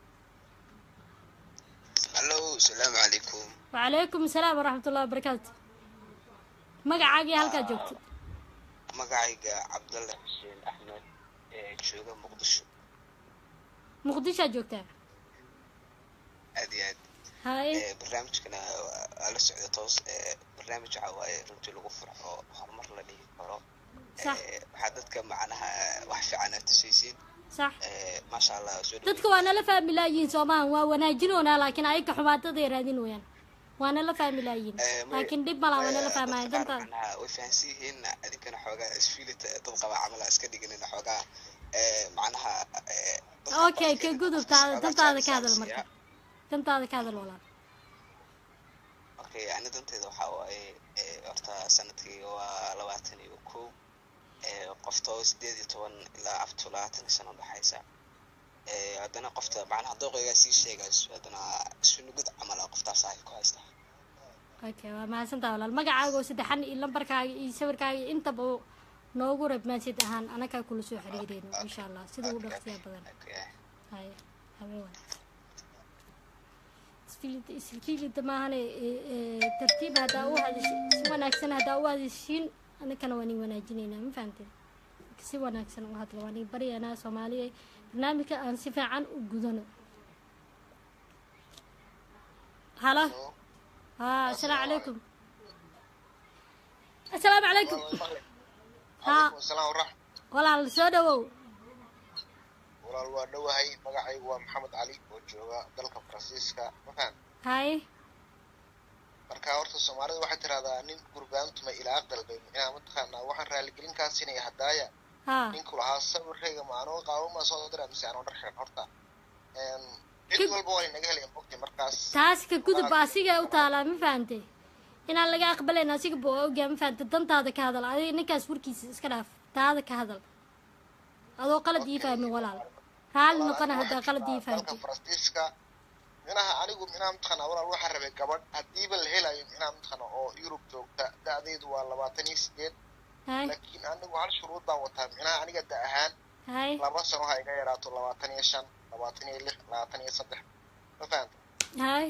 hallo asalaamu calaykum وعليكم السلام ورحمة الله وبركاته magacaaga iyo halkaa joogtid magacayga cabdalle xuseen axmed ee jooga muqdisho muqdishoa joogtaa aad iyo aad haye Ee, barnaamijkana waa- waa la socda toos ee, barnaamij waxa waaye runtii lagu farxo horumar la dhihi karo sax Ee, waxaa dadka macnaha wax fiican aad tusaysiin sax Ee, maasha allah soo dadka waa nala fahmi laayihiin soomahan waa wanaajinoonaa laakiin ayaka xumaataday raadin wayaan waa nala fahmi laayihiin laakiin dhib malaa waa nala fahmaya dantaa macnaha way fahansan yihiin adinkana xoogaa isfiilita dad qaba camal iska dhiganina xoogaa ee, macnaha ee, okay ka gudub taada dantaada ka hadal marka dantaada ka hadal walaal okay ani danteeda waxaa waaye ee, horta sanadkii waa labaatan iyo kow ee, qofta oo sideed iyo toban ilaa afto labaatan iyo sano udhexaysa Ee, haddana qofta macnaha dooqaygaa sii sheegayso haddana sunugud camal ah qoftaas ay ku haysta okay waa mahadsantaa walaal magacaaga oo saddexan iyo lambarkaaga iyo sawirkaaga iyo intaba noogu reeb maasid ahaan anakaa kula soo xiriireyno insha allah sida ugu dhaqsiya badan haye habeen wanaagsan isfiilida isfiilida maahane ee, ee, tartiib haddaa u hadashin si wanaagsan haddaa u hadashiin anakana waa nin wanaajinaynaa ma fahamteen si wanaagsan u hadla waa nin baryanaa soomaaliya barnaamijka aan si fiican u gudano halo haa asalaamu calaykum asalaamu calaykum haa salaam waraxmat walaal soo dhawow walaal waa dhowahay magacaygu waa maxamed cali oo jooga dalka faransiiska mafaan hay marka horta soomaalida waxay tirahdaa nin gurbaantuma ilaa dalbay micnaha mataqaanaa waxaan raaligelin kaa siinaya hadaaya ha ninku lahaa sawirkayga ma anoo qaawama soo dira mise anoo dhar xiran horta Een, cid walba waa inaga helaya mogti markaas taas ka gudub asiga u taalaa ma fahante inaan laga aqbalayn asiga buu ogyaa ma fahante dantaada ka hadal adiga ninkaas warkiisa iska dhaaf taada ka hadal adoo qalad ii fahmin walaal raalli noqona haddaa qalad ii dalka fahamtay faransiiska minaha anigu minaha mataqaanaa walaal waxaa rabay gabadh hadiiba la helayo minaha mataqaanaa oo yurub joogta da-deedu waa labaatan iyo sideed hay laakiin anigu hal shuruud baan wataa minaha aniga da ahaan hay laba sano ha iga yaraato labaatan iyo shan labaatan iyo lix labaatan iyo saddex ma fahanta hay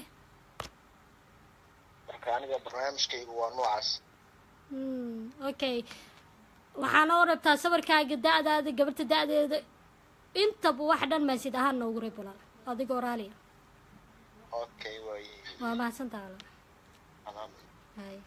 marka aniga barnaamijkaygu waa noocaas Mm, okay waxaana oo rabtaa sawirkaaga da-daada gabarta da-deeda intaba wax dhan maasid ahaan noogu reeb walaal adigoo raaliya okay waaye waa mahadsantaha walaal alhamdulillah hay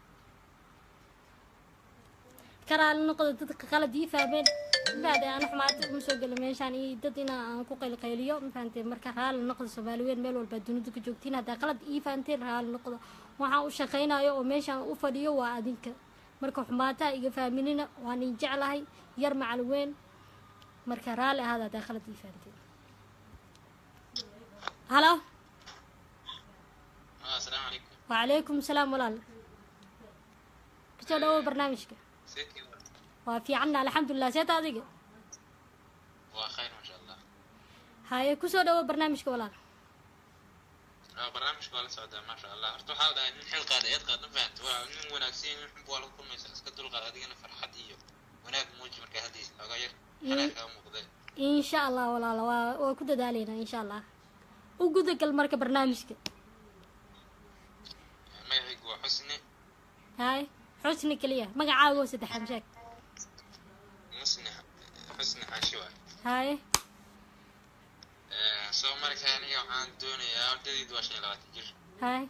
ka raali noqda dadka qalad ii fahmeen mafahamtay aan xumaata uma soo gelo meeshaan iyo dad ina aan ku qaylqayliyo mafahamtay marka raali noqda soomaali weyn meel walba dunida ku joogtiin haddaa qalad ii fahamteen raali noqda waxaan u shaqaynayo oo meeshaan u fadhiyo waa adinka marka xumaataa iga fahminina waan idin jeclahay yar macal weyn marka raali ahaada haddaa qalad ii fahamteen halo Ah, asalaamu calaykum وعليكم السلام walaal kusoo dhawow barnaamijka seedkii waa fiicanna alxamdulilah seeta adiga waa khayr maasha allah haye kusoo dhawow barnaamijka walaal Ah, barnaamijka waa la socdaa maasha allah horta waxaa la dhahay nin xil qaada eed qaad ma fahamta waa nin wanaagsan nin xunba waa lagu kulmaysa iska dulqaad adigana farxad iyo wanaag muuji markaa haddiisa xoogaa yar xanaa kaa muuqda insha allah walaal waa waa ku dadaaleynaa insha allah u gudagal marka barnaamijka magacaygu waa xusni haye xusni keliya magacaaga oo saddexan sheeg musni xusni xaashi waay haye Eh, soo marka aniga waxaan doonayaa ardadaydu waa shan iyo labaatan jir haye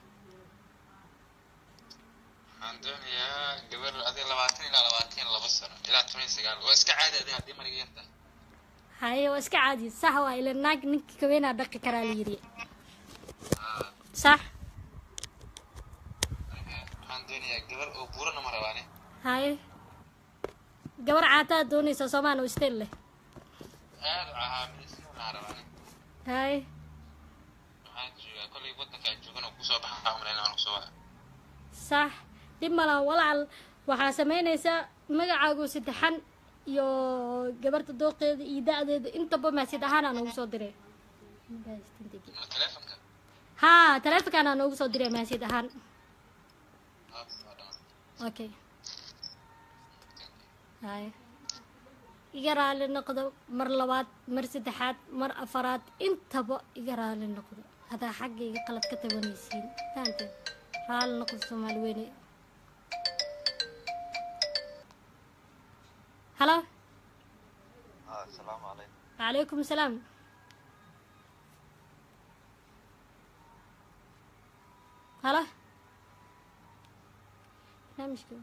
waxaan doonayaa gabar adiga labaatan ilaa labaatan iyo laba sano ilaa toban iyo sagaal waa iska caadi adiga haddii mariga yarta haye waa iska caadi sax waa ila naag ninka kaweenaa dhaqi karaa la yidhi sax waxaan doonayaa gabar oo buurana ma rabaane haye gabar caataa doonaysa soomaan oo istel leh aad u cahaamilisnaa rabaane haye waxaan joogaa kollay waddanka aan joogan oo kusoo baxaa umaleyn aan kusoo waca sax dhib malan walaal waxaa samaynaysaa magacaagu saddexan iyo gabarta dooqeeda iyo da-deeda intaba maasid ahaanaa noogu soo diray ma telefonka haa taleefonkaanaa noogu soo diray maasid ahaan okay hay iga raali noqdo mar labaad mar saddexaad mar afaraad intaba iga raali noqdo haddaa xagga iga qalad ka tabanaysiin fahanteen raali noqdo soomaali weyne halo asalaamu calaykum وعليكم السلام هلا لا مشكلة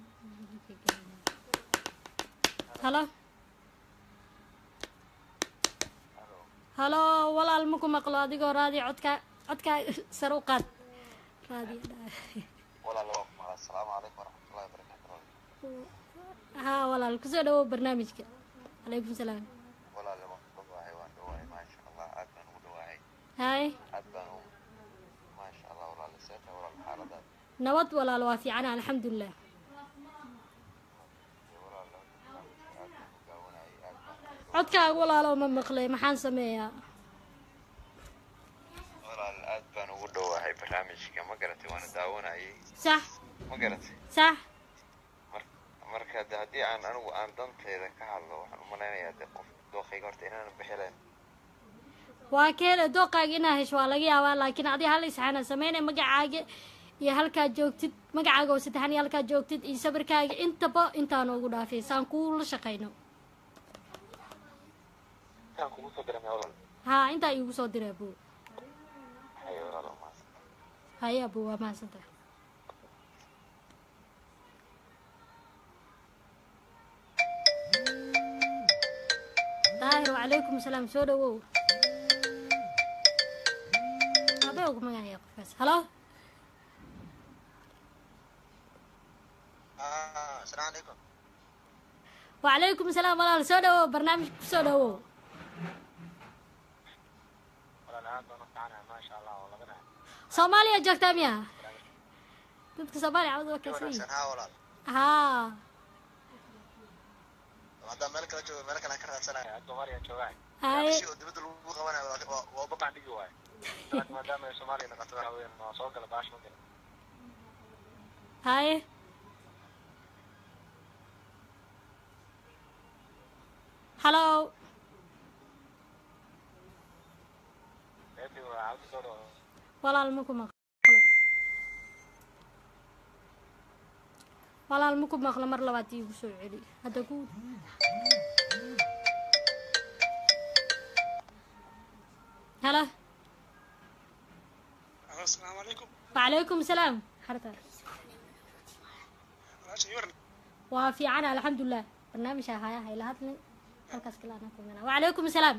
هلا هلا والله المكو مقلو adigoo raadi codka codka sar u qaad raadi walaal waa ku maqan asalaamu calaykum waraxmatullahi wabarakaatu ها والله kusoo dhawow barnaamijka عليكم السلام walaal waan ku dhawahay waan dhawahay maasha allah aad baan ugu dhawahay هاي aad baan u maasha allah walaal seeta walaal xaaladaad nabad walaal waa fiicana alxamdulilah codkaaga walaalo ma maqlay maxaan sameeyaa walaal aad baan ugu dhawahay barnaamijka ma garatay waana daawanayay sax ma garatay sax marka de haddii aan anigu aan danteyda ka hadlo waxaan umalaynayaa de qof dooqayga horta inaanan bixileen waa keena dooqaaga inaa hesho waa laga yaabaa laakiin adi hal isxaana sameynay magacaaga iyo halkaa joogtid magacaaga oo saddexan iyo halkaa joogtid iyo sawirkaaga intaba intaa noogu dhaafay saan kuula shaqayno intaan kugu soo diray walaal haa intaa iigu soo diray abuu haye walaal waa mahadsan haye abuu waa mahadsantahay daahir wacalaykum asalaam soo dhawow abee ugu magacaya qofkaas halo asalaamu calaykum wacalaykum asalaam walaal soo dhawow barnaamijka ku soo dhawow soomaaliya joogtaa miya dadka soomaaliya cawd waa kaasay haa walaal haa haddaan meel kala joogo meel kale aan ka raadsanaya soomaaliya joogaan Haye. si oo dibadda lagu qabanayo waa- waa- waa babaan dhigi waayo laakiin maadaama ay soomaaliya noqoto waxa weeyaan waa soo gala baash ma gala haye halo Maybe waa cabdi soo dhawo walaal maku maqlo walaal maku maqlo mar labaad iigu soo celi hadda ku halo asalaamu calaykum wacalaykum salaam xarta walaasha waran waa fiican alxamdulilah barnaamijka haya hayla hadlin halkaas kale anaa kumina wacalaykum salaam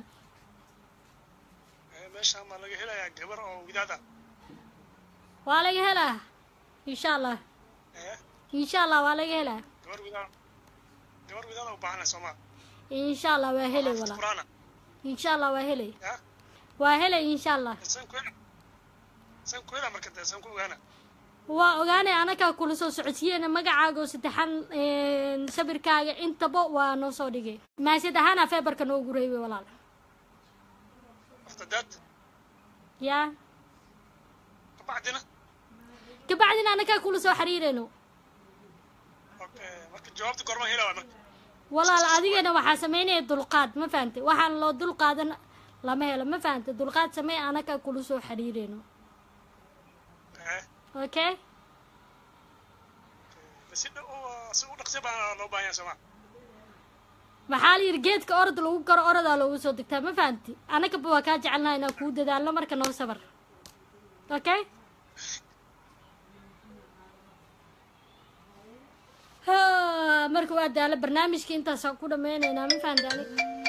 meeshaan baa laga helayaa gabar oo widaad ah waa laga helaa insha allah insha allah waa laga helaa gabar widaad gabar widaad u baahanay soomaa insha allah waa helay walaa quraana insha allah waa helay ya waa helay insha allah san ku hela san ku hela marka dee san ku ogaana waa ogaanay anakaa kula soo socodsiyeena magacaaga oo saddexan sabirkaaga intaba waa noo soo dhigay maasad ahaana feebarka noogu reebay walaal waqtadaad yaa kabacdina kabacdina anakaa kula soo xiriirayno marka jawaabta goorma hela waa marka walaal adigana waxaa sameynaya dulqaad ma fahantay waxaan loo dulqaadan lama helo ma fahantay dulqaad samey anakaa kula soo xiriirayno okay si dhow si u dhaqsi baa loo baahan yahay soomaa maxaa la yidhi geedka orod lagu karo orodaa loogu soo degtaa ma fahanti anagaba waa kaa jecelnaha inaan kuu dadaalno marka noo sabar okay ha marka waa daalo barnaamijka intaasaan ku dhameyneynaa ma fahanti anig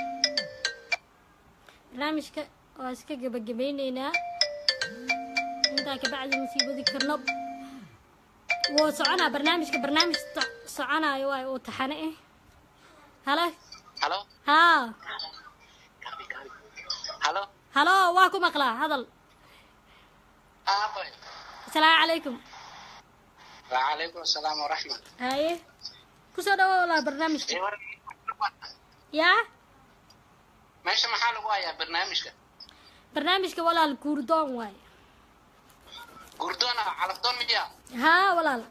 barnaamijka waa iska gebagabeyneynaa intaa kabacdi masiibadi karno wuu soconaa barnaamijka barnaamij so- soconaayo waay oo taxane ah halo halo haa halo halo waa ku maqlaa hadal aabay asalaamu calaykum wacalaykum asalaam waraxmat haye kusoo dhawo walaa barnaamijka yaa meesha maxaa lagu hayaa barnaamijka barnaamijka walaal guurdoon waay gurdoona calabdoon miya haa walaal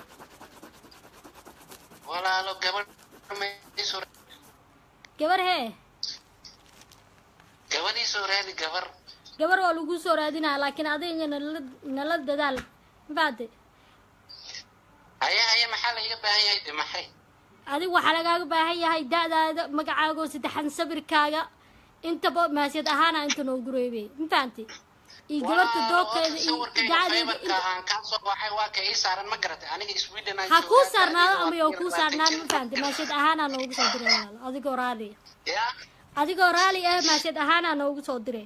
walaalo gabadh mayso gabar hee gabadhii soo raadi gabar gabar waa lagu soo raadinaa laakiin adiga nala nala dadaal mafaate haya haya maxaa laiga baahan yahay de maxay adiga waxaa lagaaga baahan yahay da-daada magacaaga oo saddexan sabirkaaga intaba maasiyad ahaana inta noogu reebay mafahante iyo gabarta doobkeeda iyo dacadeeda faybarka aan kaa soo baxay waa ka ii saaran ma garatay aniga sweden aan ha kuu joogaa, saarnaado da'dayda ama waa yoo ku kuu yar saarnaan labaatan ma fahante maasiyad ahaanaa noogu soo diray walaal adigoo raali ya adigoo raali ah maasiyad ahaanaa noogu soo diray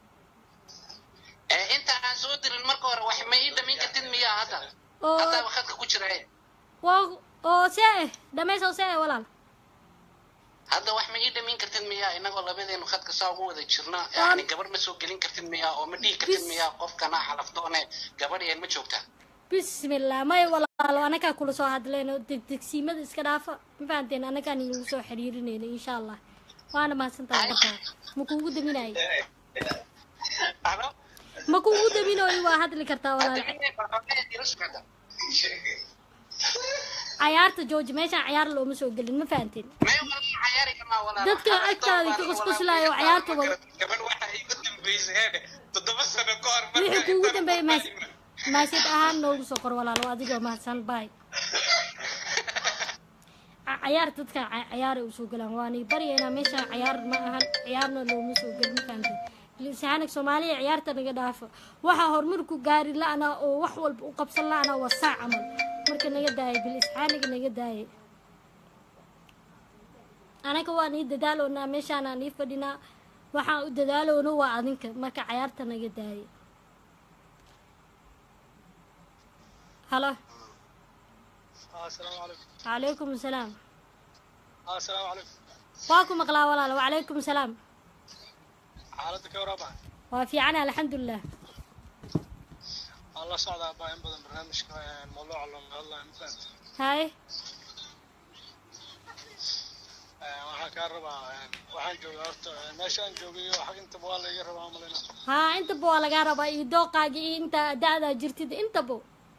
ee inta aan soo dirin marka hore wax ma ii dhamin kartid miyaa hadda oo haddaa wakadka ku jira eh. waa oo see eh dhamaysoo see eh walaal hadda wax ma ii dhamin kartid miyaa inagoo labadeenu khadka saa ugu wada jirna yani gabar ma soo gelin kartid miyaa oo ma dhihi kartid miyaa qofkana calafdoone gabadh een ma joogtaa bismillah may walaalo anagaa kula soo hadlayno degdegsiimada iska dhaafa ma fahanteen anagaan inagu soo xiriirinayno insha allah waana mahadsantahay markaa ma kuugu daminayo ma kuugu daminayo waa hadli kartaa walaal cayaarta jooji meeshaan cayaar looma soo gelin ma fahanteen dadka agtaada ka qusquslayo cayaarta wada gabadh waxa igu dambeysay heede toddoba sano ka hor wixii kuugu dambeeyay maas maasiyad ahaan noogu soo qor walaalo adigoo mahadsan baay Ca- cayaar dadka ca- cayaaray usoo galaan waanay baryaynaa meeshaan cayaar ma ahan ciyaarna looma soo gelin ma fahamtay lisaanag soomaaliya ciyaarta naga dhaafa waxaa horumarku gaari la-ana oo wax walba u qabsan la-ana waa saa camal marka naga daayay bil isxaaniga naga daayay anaga waan ii dadaaloonaa meeshaanaan ii fadhinaa waxaan u dadaaloona waa adinka marka cayaarta naga daaya halo السلام عليكم calaykum asalaam السلام عليكم waa ku maqlaa walaal wacalaykum asalaam xaaladda ka waraba waa fiicana alxamdulilah waan la socdaa baa in badan barnaamijka mawduuca looga hadlayo ma fahamta haye waxaan kaa rabaa waxaan joogaa horta meeshaan joogay xag intaba waa la iga rabaa malina haa intaba waa lagaa rabaa iyo dooqaaga iyo inta da-daa jirtid intaba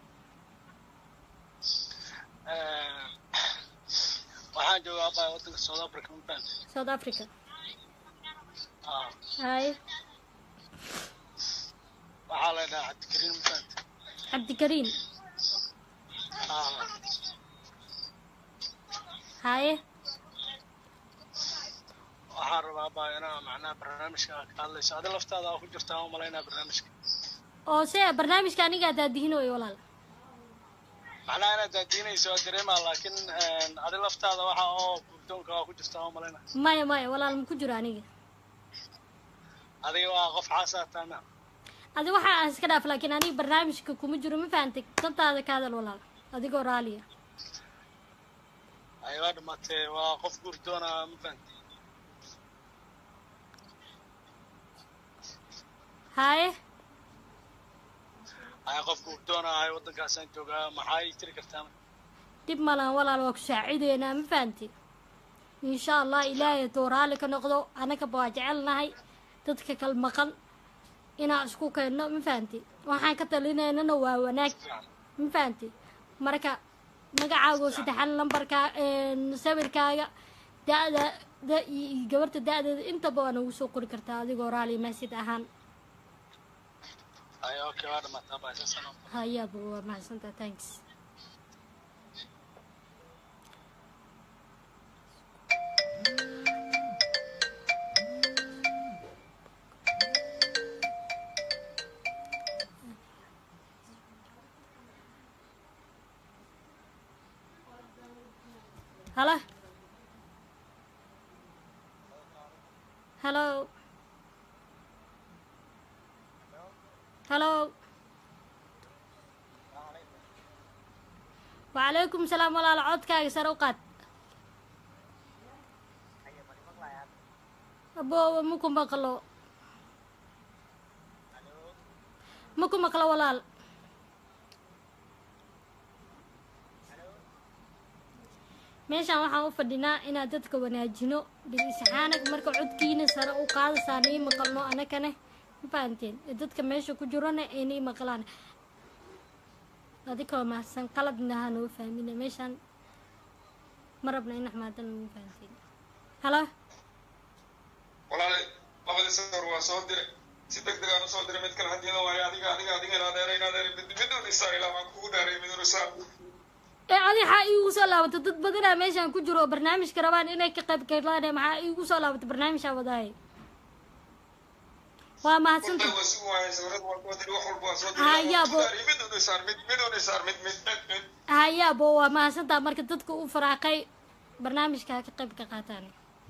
waxaan joogaa baa wadanka south africa ma fahamta south africa Ah, haye waxaa la dhahaa cabdikariin ma fahamta cabdikariin Ah, haye waxaan rabaa baa inaa macnaha barnaamijka ka hadlayso adi laftaada aa ku jirtaa u malaynaa barnaamijka oo se barnaamijka anigaa daadihinooyo walaal macnaha inaad daadiinayso waa dareemaa laakiin adi laftaada waxa oo gurdoonka waa ku jirtaa u malaynaa maya maya walaal ma ku jiro aniga adiga waa qof xaasaa taana adi waxa aan iska dhaaf laakiin aniga barnaamijka kuma jiro ma fahantay dantaada ka hadal walaal adigoo raaliya ay waa dhamaatee waa qof gurdoona ma fahamti haye ay qof gurdoona ahay waddankaasaan joogaa maxaa ii tiri kartaan dib malan walaal waa ku saacideynaa ma fahanti insha allah ilaahay hadduu raali ka noqdo annagaba waa jecelnahay dadka kal maqan inaan isku keenno ma fahanti waxaan ka talinaynana waa wanaag ma fahanti marka magacaago saddexan lambarkaa sawirkaaga da-da da iyo gabarta da-deeda intaba waa nagu soo qori kartaa adigoo raali mahsid ahaan ay okay waa dhamaataa baa saasano hayaaba waa mahadsantaa thanks halo halo halo وعليكم السلام walaal codkaaga sare u qaad aboowa maku maqlo maku maqlo walaal meeshaan waxaan u fadhinaa inaan dadka wanaajino dhigisaxaanag marka codkiina sare u qaadasaan ii maqalno anakane ma fahanteen ee dadka meesha ku jirona ayna ii maqlaan adikoo mahadsan qaladna ha noo fahmina meeshaan ma rabna in axmaadana noo fahanteen halo walaalay labadii sawir waa soo diray si deg degaan usoo diray mid kale hadiyada waayo adiga adiga adiga in adeera in adeera mid mid un isaar ilaa waan kugu dhaaray mid un isaar ee adi waxaa iigu soo laabatay dad badanaa meeshaan ku jiro oo barnaamijka rabaan inay ka qayb galaan maxaa iigu soo laabatay barnaamijaa wadaaye waa mahadsanta waa si waayay sawirada waa kuwa diri wax walba waa soo Haya, diray bo- mid un isaar mid mid un isaar mid mid mid mid hayaabo waa mahadsantaa marka dadka u faraaqay barnaamijka ha ka qayb ka qaataan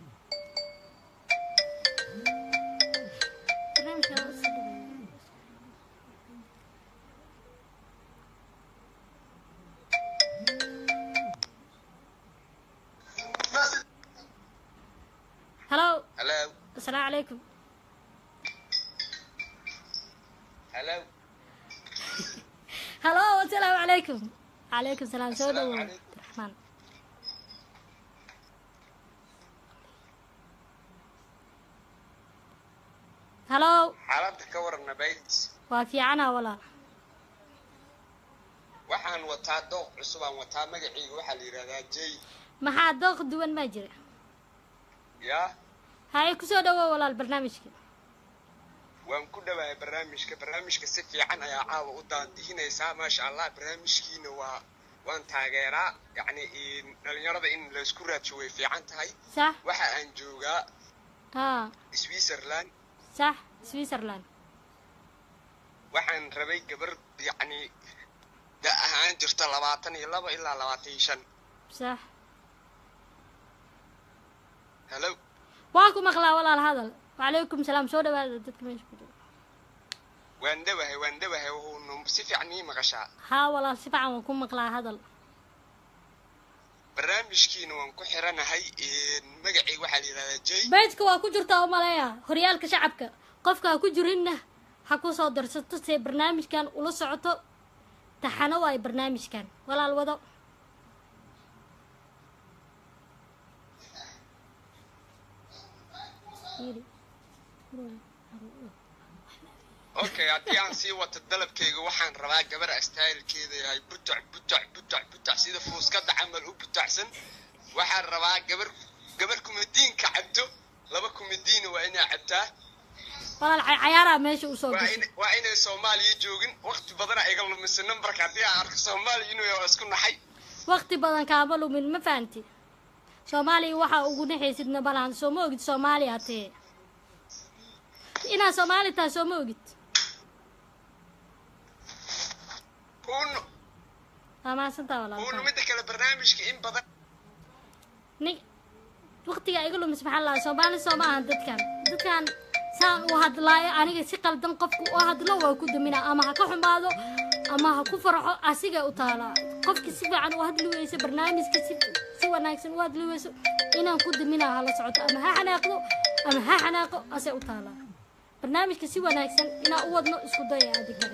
Barnaamijka waa soo dhaweeyay. halo Hello. asalaamu calaykum Hello. halo asalaamu calaykum calaykum salaam soo dhawow abdiraxmaan halo xaaladda ka waran nabayd waa fiicana walaal waxaan wataa dooq cusub aan wataa magacayga waxaa la yidhahdaa jay maxaa dooq duwan maa jira yaa haye kusoo dhawow walaal barnaamijka waan ku dhawahay barnaamijka barnaamijka si fiican ayaa caawa u daandihinaysaa maasha allah barnaamijkiina waa waan taageeraa yacni in- dhalinyarada in laysku raadsho way fiican tahay sax waxa aan joogaa haa switzerland sax switzerland waxaan rabay gabar yacni da ahaan jirta labaatan iyo laba ilaa labaatan iyo shan sax hello waa ku maqlaa walaal hadal wacalaykum salaam soo dhawaada dadka meesha ku jira waan dhawahay waan dhawahay wuxuunu si fiican ii maqashaa haa walaal si fiican waan ku maqlaa hadal barnaamijkiina waan ku xiranahay magacayga waxaa la yidhahdaa jay beejka waa ku jirtaa umaleeya horyaalka shacabka qofka ha ku jirinna ha ku soo darsato see barnaamijkan ula socoto taxano waayo barnaamijkan walaal wado okay haddii aan sii wato dalabkayga waxaan rabaa gabar astaayilkeeda yahay butac butac butac butac sida fuuskada camal u butacsan waxaan rabaa gabar gabar kumadiinka cabto laba kumadiina waa inaa cabtaa walaal ca- cayaaraa meesha usoo waa gashay in- waa inay soomaaliya joogin waqti badana iga lumisay nambarka haddii aan arko soomaaliya inuu yahay waa isku naxay waqti badan kaama lumin ma fahanti soomaaliya waxaa ugu naxaysidna balaan soo ma ogid soomaaliya tee inaad soomaali tahay soo ma ogid uno waa mahadsantaa walaal uno midda kale barnaamijka in badan nin waqtiga iga lumis maxaa lahaa soomaali soo ma ahan dadkan dadkan saan u hadlaayo aniga si qaldan qofku u hadlo waa ku damina ama ha ka xumaado ama ha ku farxo asigay u taalaa qofki si fiican u hadli weyso barnaamijka si si wanaagsan u hadli weyso inaan ku daminaa hala socoto ama ha xanaaqdo ama ha xanaaqo asay u taalaa barnaamijka si wanaagsan inaan u wadno isku daya adigare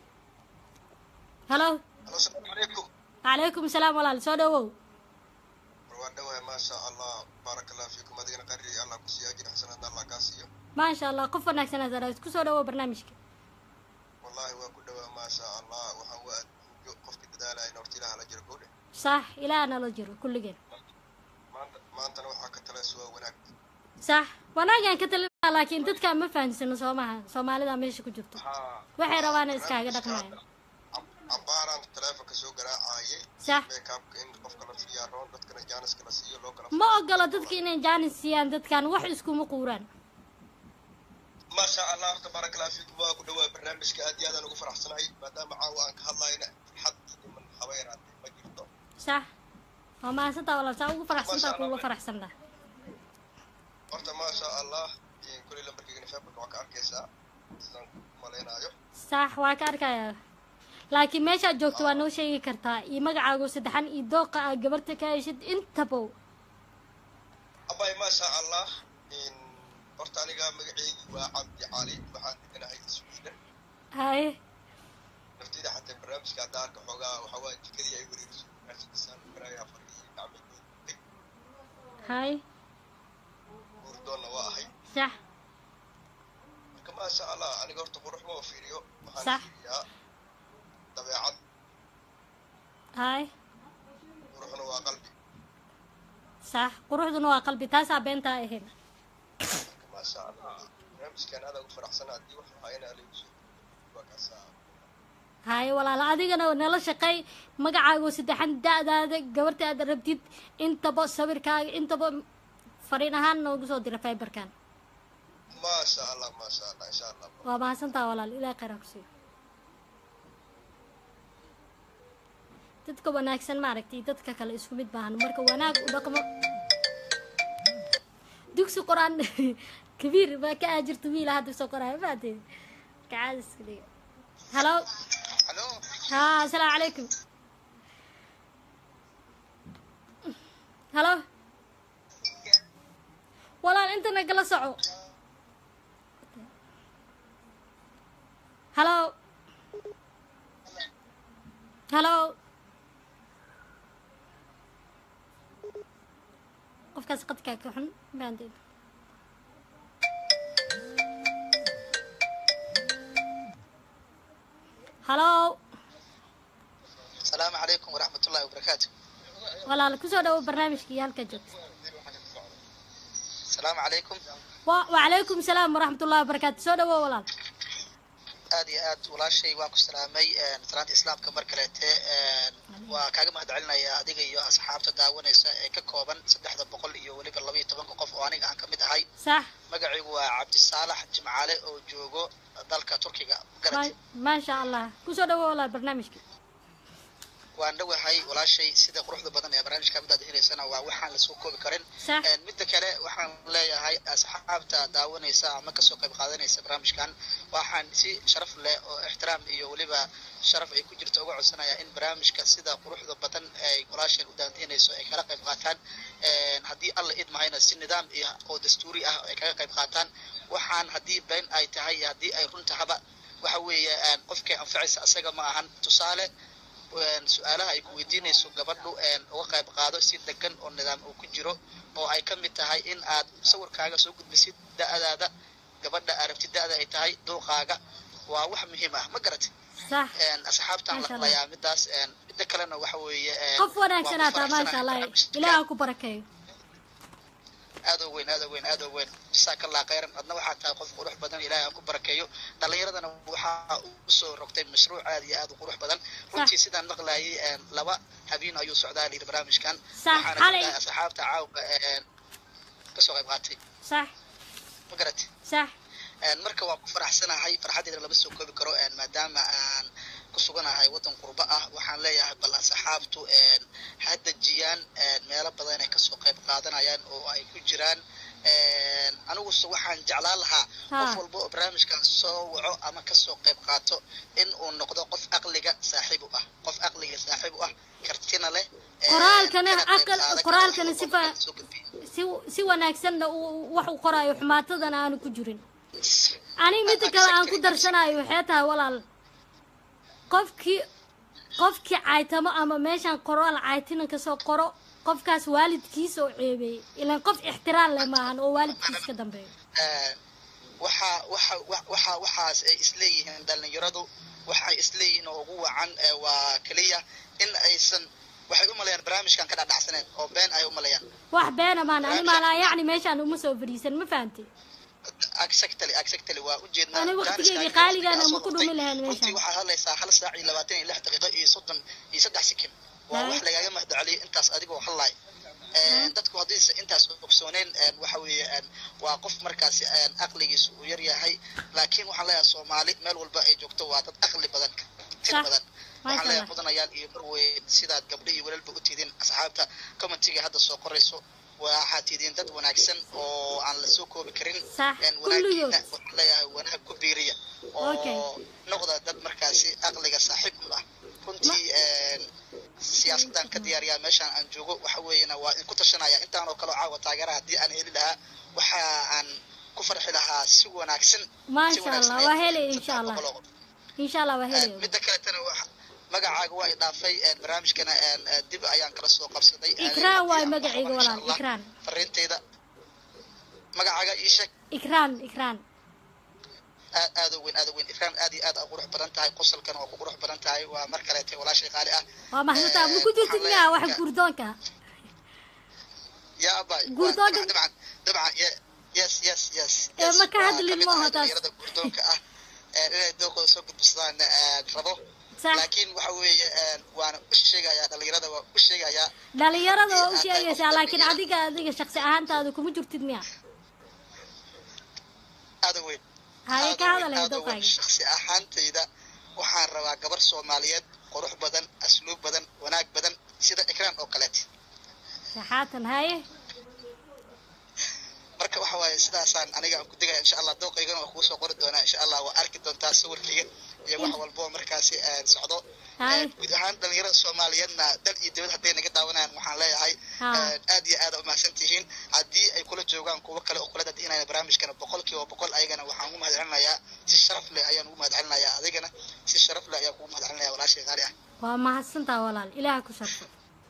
halo asalaamu calaykum calaykum salaam walaal soo dhawow waan dhawahay maasha allah baaraka allah fiikum adigana qari allah ku siiya ajir xasanaadna allah kaa siiyo maasha allah qof wanaagsan aad araagto kusoo dhawow barnaamijka wallahi waa ku dhawaa maasha allah waxaan waa adduunyo qofka dadaalaya horta ilaah la jiro gowdhe sax ilaah nala jiro kulligeen maanta maantana waxaa ka talaysa waa wanaag sax wanaagaan ka talinaa laakiin dadkaan ma fahamsano soo maha soomaalida meesha ku jirto waxay rabaana iskaaga dhaqmaya cabaaraan taleefonka soo garaacayay sax meekaabka in qofka la siiyaa roon dadkana jaaniska la siiyo loo kala ma ogolo dadka inay jaanis siiyaan dadkan wax iskuma quuraan maasha allah horta baaraka allah fiikum waa ku dhawaa barnaamijka aad iyo aadaan ugu faraxsanahay maadaama caawa aan ka hadlayna farxad iyo dhiman haba yaraatee ma jirto sax waa mahadsantaa walaal saa ugu faraxsantaa kuula faraxsantaa horta maasha allah kuley lambarkeygana feebarka waa ka arkaysaa sidaan ku malaynaayo sax waa ka arkayaa laakiin meeshaad joogto waa noo sheegi kartaa iyo magacaago saddexan iyo dooqa aad gabarta ka heshid intabow abay maasha allah horta aniga magaceygi waa cabdi cali waxaan deganahay sweden haye nafteyda xataa barnaamijka hadda arka xoogaa waxaa waa jikadii ay wareeriso barnaamijkiisaan garaayaa fadhiya gacmeed haye guurdoonna waa ahay sax marka maasha allah aniga horta qurux ma fiiriyo waxaan Sax. fiiriyaa dabeecad haye quruxna waa qalbi sax quruxduna waa qalbi taasaa beentaa ahayn marka maasha allah barnaamijkan aad ugu faraxsana haddii wax hayna aligu soo waa kaasaa haye walaala adigana nala shaqeey magacaago saddexan da-daada gabarta aad rabtid intaba sawirkaaga intaba fariin ahaan noogu soo dira fiberkan maasha allah maasha allah insha allah waa mahadsantaa walaal ilaah khayraa ku siiyo dadka wanaagsan maaragtay dadka kale isku mid baahan marka wanaag u dhaqmo dugsi qor-aan kabiir baa ka aajirta wiila hadda soo qoraayo maade kacaadiska dhiga halo halo haa asalaamu calaykum halo walaal inta nagala soco halo halo qofkaas qadkaa ka xun baandeed halo السلام عليكم ورحمة الله وبركاته walaal kusoo dhawo barnaamijkii halka joogta السلام عليكم wa wacalaykum salaam waraxmat ullahi wabarakaatu soo dhawo walaal aad iyo aad walaashay waan ku salaamay salaanta islaamka mar kaleete waa kaaga mahad celinayaa adiga iyo asxaabta daawanaysa ee ka kooban saddexda boqol iyo weliba laba iyo tobanka qof oo aniga aan ka mid ahay sax magacaygu waa cabdisaalax jimcaale oo joogo dalka turkiga garati Ma- maasha allah kusoo dhawo walaal barnaamijka waan dhawahay walaashay sida quruxda badan ee barnaamijka midaad helaysana waa waxaan lasoo koobi karin Sax. Een, midda kale waxaan leeyahay asxaabta daawanaysa ama kasoo qayb qaadanaysa barnaamijkan waxaan si sharaf leh oo ixtiraam iyo weliba sharaf ay ku jirto uga codsanaya in barnaamijka sida quruxda badan ay walaasheen u daandiinayso ay kala qayb qaataan Een, haddii alla idmahayna si nidaam iyo oo dastuuri ah ay kaga qayb qaataan waxaan haddii been ay tahay iyo haddii ay run tahaba waxa weeye een, qofkay anfacaysa asaga ma ahan tusaale een, su-aalaha ay ku weydiinayso gabadhu een, uga qayb qaado si degan oo nidaam uu ku jiro oo ay ka mid tahay in aad sawirkaaga soo gudbisid da-daada gabadha aragti da-da ay tahay dulqaaga waa wax muhiim ah ma garatay sax Een, asxaabtaan Masha la Allah. hadlayaa midaas een, midda kalena waxa weeye een, qof waan wanaagsan ku aataa maasha faraxsanahay allah ilaaha ku barakeeyo aad oo weyn aad oo weyn aad oo weyn jasaaka allah khayran adna waxaa tahay qof qurux badan ilaahay aan ku barakeeyo dhallinyaradana waxaa u soo rogtay mashruuc aad iyo aad u qurux badan runtii sidaan maqlayay een, laba habeen ayuu socdaa layidhi barnaamijkan Sax, waxaana xalay. jeclahay asxaabta caawga een, kasoo qayb qaatay sax ma garatay sax Een, marka waan ku faraxsanahay farxaddeeda lama soo koobi karo een, maadaama aan ku suganahay waddan qurbo ah waxaan leeyahay bal asxaabtu een, ha dejiyaan een, meelo badan ay kasoo qayb qaadanayaan oo ay ku jiraan een, aniguse waxaan jeclaan lahaa Ha. qof walba oo barnaamijkan soo waco ama kasoo qayb qaato in uu noqdo qof aqliga saaxiib u ah qof aqliga saaxiib u ah kartina leh een, qoraalkana kana qayb aqal qaadan kara qoraalkana wax si walba fa si si wanaagsanna uu wax u qoraayo xumaatadana aanu ku jirin aniga midda kale aan ku darsanayo waxay tahay walaal qofkii qofkii caytamo ama meeshaan qoraal caytinan kasoo qoro qofkaas waalidkiisa oo ceebeeyey ilaan qof ixtiraam leh maahan oo waalidkiis ka dambeeyo Een, waxa waxa wa- waxa waxaas ay isleeyihiin dhalinyaradu waxay isleeyihiin oo ugu wacan ee waa keliya in aysan waxay u maleeyaan barnaamijkan ka dhadhacsaneen oo been ay u maleeyaan wax beena maan ani maalaa yacni meeshaan uma soo fadhiisan ma fahamtay exactly exactly waa ujeednaa Ani Jaanis waqtigeygii Kaaga qaaligaana ayaa ma soo ku noqotay. dhumi lahayn runtii meeshaan. waxaad hadlaysaa hal saac iyo labaatan iyo lix daqiiqo iyo soddon iyo saddex sekin waa Hai. wax lagaaga mahadceliyo intaas adigoo hadlaay Een, dadku haddaysa intaas ogsooneen een, waxa weeye een, waa qof markaasi een, aqligiisu uu yar yahay laakiin waxaan leeyahay soomaali meel walba ay joogto waa dad aqli badan tir Sax. badan Masha waxaan leeyahay Allah. mudanayaal iyo marweyn sidaad gabdho iyo walaalba u tiidin asxaabta commentiga hadda soo qorayso waxaad tiidin dad wanaagsan oo aan la soo koobi karin Sax, Een, kulligood. wanaagiina waxaan leeyahay wanaag ku biiriya Okay. oo noqda dad markaasi aqliga saaxiib u ah runtii een, siyaasaddan ka diyaariyaa meeshaan aan joogo waxa weeyana waa in ku tashanaya intaan oo kale oo caawa taageera haddii aan heli lahaa waxa aan ku farxi lahaa si wanaagsan si maasha wanaagsan allah ayaan waa ku helay farxi insha lahaa allah boqol insha allah waa Een, helay midda kaletana waxa magacaaga waa i dhaafay een, barnaamijkana een, een, dib ayaan kala soo qabsaday ikraan waay Adeeg magacayga waxba, insha walaal Allah. ikraan fariintayda magacaaga ii sheeg ikraan ikraan aad aad u weyn aad u weyn ikraan aad iyo aad aa qurux badan tahay qosolkana waa ku qurux badan tahay waa mar kaleete walaashay qaali ah waa mahadsantaa ma ku jirtid miyaa wax gurdoonka yaa abay Gurdoonka- waa dabcan dabcan ye- yes yes yes Ee, yes. ma ka Waa hadlin kamid maaha ah taas. dhalinyarada gurdoonka ah ee inay dookooda soo gudbisadaan ee, rabo Sax. laakiin waxa weeye ee, waana u sheegayaa dhalinyarada waa u sheegayaa dhalinyarada waa u Haddii aad tahay qof sheegaysaa laakiin dhalinyaro adiga adiga shaqsi ahaantaada kuma jirtid miya aad u weyn haye ka aad u weyn, hadalay aad u weyn. doqayga shakhsi ahaantayda waxaan rabaa gabar soomaaliyeed qurux badan asluub badan wanaag badan sida ikraan oo kaleete saxaatan haye marka waxa waaye sidaasaan aniga aan ku degaya insha allah dooqaygana waa kugu soo qori doonaa insha allah waa arki doontaa sawirkayga iyo wax walbo oo markaasi aan socdo Hai. Een, guud ahaan dhalinyarada soomaaliyeedna dal iyo dibad hadday naga daawanayaan waxaan leeyahay Ha. een, aad iyo aad umahadsan tihiin haddii ay kula joogaan kuwo kale oo kula dadinaya barnaamijkana boqol kiiba boqol ayagana waxaan ugu mahadcelinayaa si sharaf leh ayaan ugu mahadcelinayaa adigana si sharaf leh ayaan kugu mahadcelinaya walaashay qaali ah waa mahadsantaa walaal ilaaha ku sharfo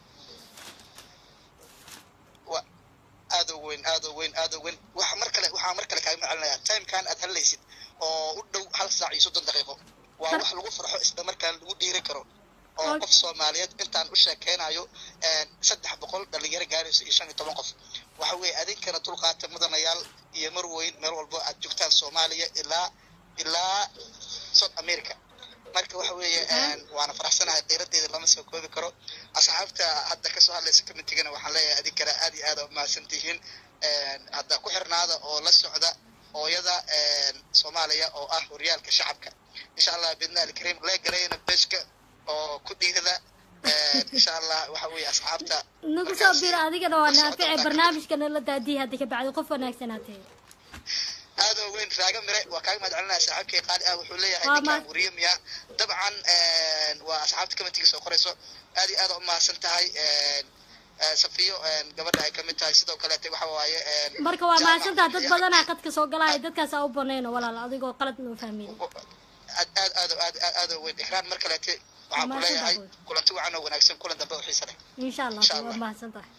wa aad u weyn aad u weyn aad u weyn waxa mar kale waxaa mar kale kaaga macelinayaa timekan aad hadlaysid oo u dhow hal saac iyo soddon daqiiqo waa wax lagu farxo isla markaan lagu dhiiri karo oo qof soomaaliyeed intaan u sheekeynayo een, saddex boqol dhalinyaro gaarayso iyo shan iyo toban qof waxa weeye adinkana dulqaata mudanayaal iyo mar weyn meel walbo aad joogtaan soomaaliya ilaa ilaa south america marka waxa weeye een, waana faraxsanahay qiiradeeda lama soo koobi karo asxaabta hadda kasoo hadlaysa commitigana waxaan leeyahay adinkana aad iyo aad aa umahadsan tihiin Een, hadda ku xirnaada oo la socda hooyada een, soomaaliya oo ah horyaalka shacabka insha allah bidna alkariim lee garayna beshka oo ku dhiirada insha allah waxa weeye asxaabta nagu soo biro adigana waa naafice barnaamijkana la daadiya hadda ka bacdi qof wanaagsan aad tahay aad oo weyn raaga mire waa kaaga mahad celinaya saaxiibkay qaali ah wuxuu leeyahay Waa ninkaan ma- wariye miya dabcan waa asxaabta kamatiga soo qorayso aad iyo aad u mahadsan tahay Eh, safiyo gabadha ay kamid tahay sidoo kaleete waxa waaye marka waa mahadsantaa dad badanaa qadka soo galaya dadkaas aa u banayno walaal adigoo qalad noo fahmin aad aad aad aad aad aad oo weyn ikraan mar kaleete waxaan ku Mahadsantahay. leeyahay kulanti wacan oo wanaagsan kulan dambe oo xiisa leh insha allah waa mahadsan tahay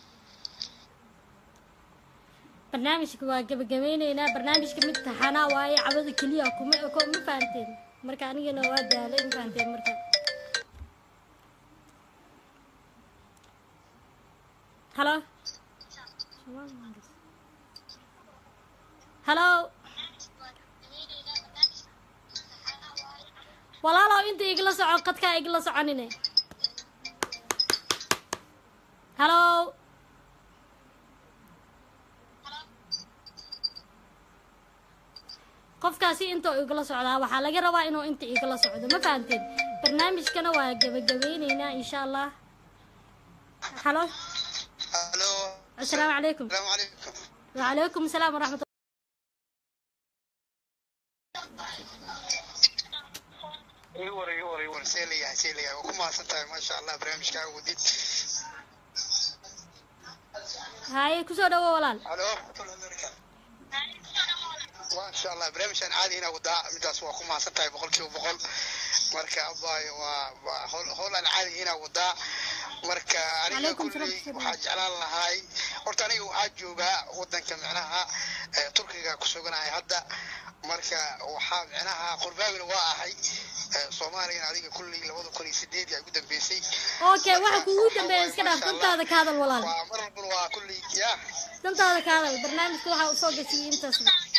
barnaamijka waa gabagabeyneynaa barnaamijka mid taxanaa waaye cabada keliya kuma ko ma fahanteen marka anigana waa daalay ma fahanteen marka halo halo walaalow inta igala soco qadkaa igala soconine halo qofkaasi inta igala socdaa waxaa laga rabaa inuu inta igala socdo ma fahanteen barnaamijkana waa gabagabeyneynaa insha allah halo asalaamu calaykum wacalaykum asalaam waraxmat iwar iwar iwar see leeyahay see leeyahay waa ku mahadsan tahay maasha allah barnaamijkaaga wadid haye kusoo dhawo walaal halo maasha allah barnaamijkan caadi inaa wadaa midaas waa ku mahadsan tahay boqol kiiba boqol marka abaayo waa waa howl howl aan caadi inaa wadaa marka aniga Calaykum kulley salaam. waxaa jeclaan lahay horta aniga waxaa joogaa wadanka micnaha eh, turkiga ku suganahay hadda marka waxaa micnaha qurbaabina waa ahay eh, soomaaliyana adiga kulley labada kun iyo sideedii ay ugu dambeysay okay waxa kuugu dambeeya iska dhaaf dantaada ka hadal walaal waa mar walbana waa kulley ya dantaada ka hadal barnaamijka waxaa usoo gasiyay intaas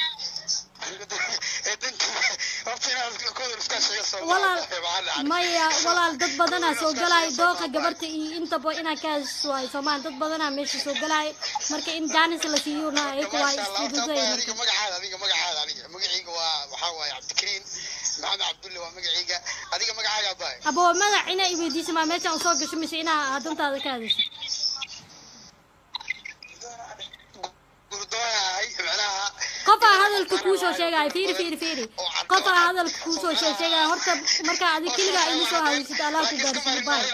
walaal maya walaal dad badanaa soo galaayo dooqa gabarta iyo intaba inaa ka heshiis waayo soomaan dad badanaa meesha soo galaayo marka in jaanis la siiyona ayaku waa isfududay adiga magacaada adiga magacaada aniga magacayga waa waxaa waaye cabdikariin maxamed cabdulle waa magacayga adiga magacaaga abaay aba waa magac inaa iweydiisa maa meeshaan usoo gasho mise inaa aad dantaada ka hadasho gurdoonahay micnaha qofaa hadalka kuu soo sheegaya fiiri fiiri fiiri qofaa hadalka kuu soo shee- sheegaya horta markaa adi keligaa igu soo hadaysid allah ku gaarsiiyo baay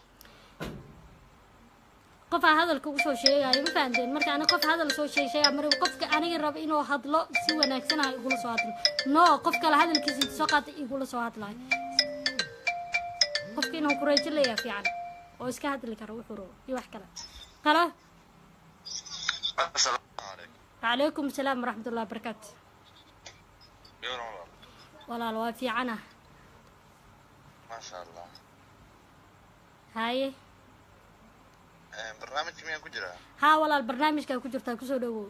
qofaa hadalka ugu soo sheegaya ma fahanteen marka ani qof hadal soo sheeg sheegaya mar qofka aniga raba inuu hadlo si wanaagsan ah igula soo hadlo no qof kale hadalkiisa inta soo qaata igula soo hadlayo qofka inuu kureejo leeyahay fiican oo iska hadli karo wuxuu rabo iyo wax kale halo وعليكم السلام ورحمة الله وبركاته walaal waa fiicana maasha allah haye barnaamijka miyaan ku jiraa haa walaal barnaamijkaa ku jirtaa kusoo dhawow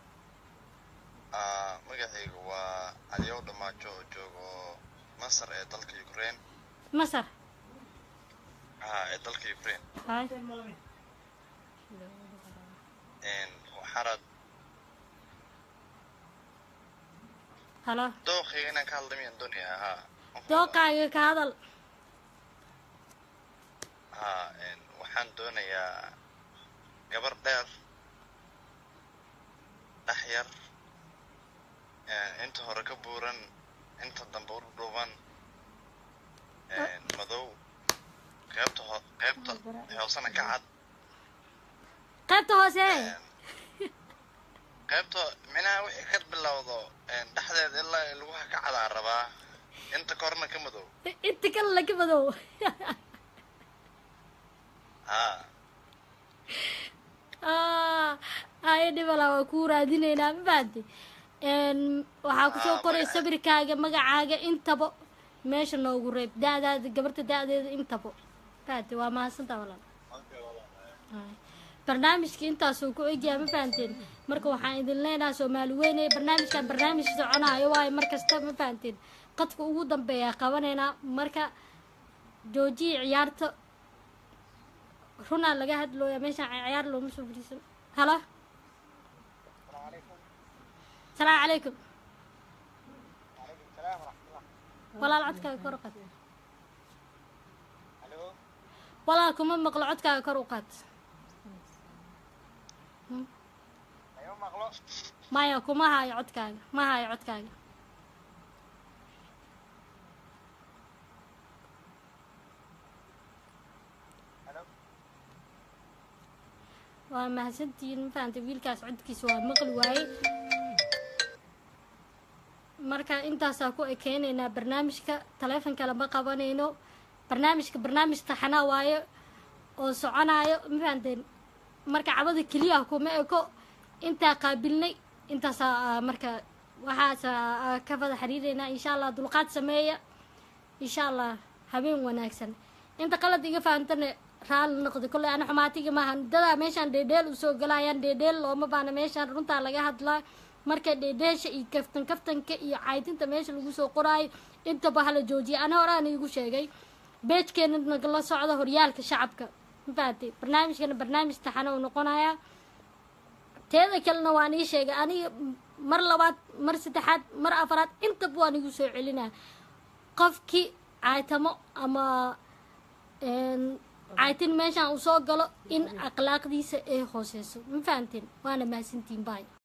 Ah, magacaygu waa caliyow dhamaajo oo joogo masar ee dalka ukraine masar ha ee dalka ukraine haye waxaanad halo dooqayga inaan ka hadla miyaan doonayaa ha dooqaaga ka hadal ha waxaan doonayaa gabar dheer dhex yar inta hore ka buuran inta dambe u dhuuban madow qaybta ho qaybta hoosena ka cad qaybta hoose qaybta minaha wixii ka bilowdo dhexdeeda ilaa lugaha ka cadaa rabaa inta korna ka madow inta kale laga madow ha Ah, haye dhibala waa kuu raadineynaa ma fahanti waxaa kusoo qoray sawirkaaga magacaaga intaba meesha noogu reeb da-daada gabarta da-deeda intaba fahanti waa mahadsantaa walaal Haye. barnaamijka intaasuu ku egyahay ma fahanteen marka waxaan idin leenahay soomaali weyne barnaamijkan barnaamij soconayo waayo mar kasta ma fahanteen qadka ugu dambeeya qabanaynaa marka joojiya ciyaarta runaa laga hadlooya meeshaan ciyaar looma soo fadhiisan halo salaamu calaykum walaal codkaaga kor qad walaal kuma maqlo codkaaga kor u qaad ayo maqlo maya kuma hayo codkaaga ma hayo codkaaga waa mahadsantihiin ma fahantay wiilkaas codkiisa waa maqli waaye marka intaasaa ku ekeynaynaa barnaamijka taleefonka lama qabanayno barnaamijka barnaamij taxanaa waaye oo soconaayo ma fahanteen marka cabada keliya kuma eko intaa qaabilnay intaasaa marka waxaasa ka fada xiriireynaa insha allah dulqaad sameeya insha allah habeen wanaagsan inta qalad iga fahantana raali noqda kolley ana xumaatiga maaha dadaa meeshaan dheedheel usoo galayaan dheedheel looma baana meeshaan runtaa laga hadlaa marka dheedheesha iyo kaftan kaftanka iyo caydinta meesha lagu soo qoraayo intaba hala joojiya ana horaan iigu sheegay beejkeena nagala socda horyaalka shacabka mafahatay barnaamijkana barnaamij taxana uu noqonayaa teeda kalena waan ii sheegay aniga mar labaad mar saddexaad mar afaraad intaba waan igu soo celinaa qofkii caaytamo ama caytin meeshaan uu soo galo in akhlaaqdiisa ay hooseyso ma fahanteen waana mahadsantiin baay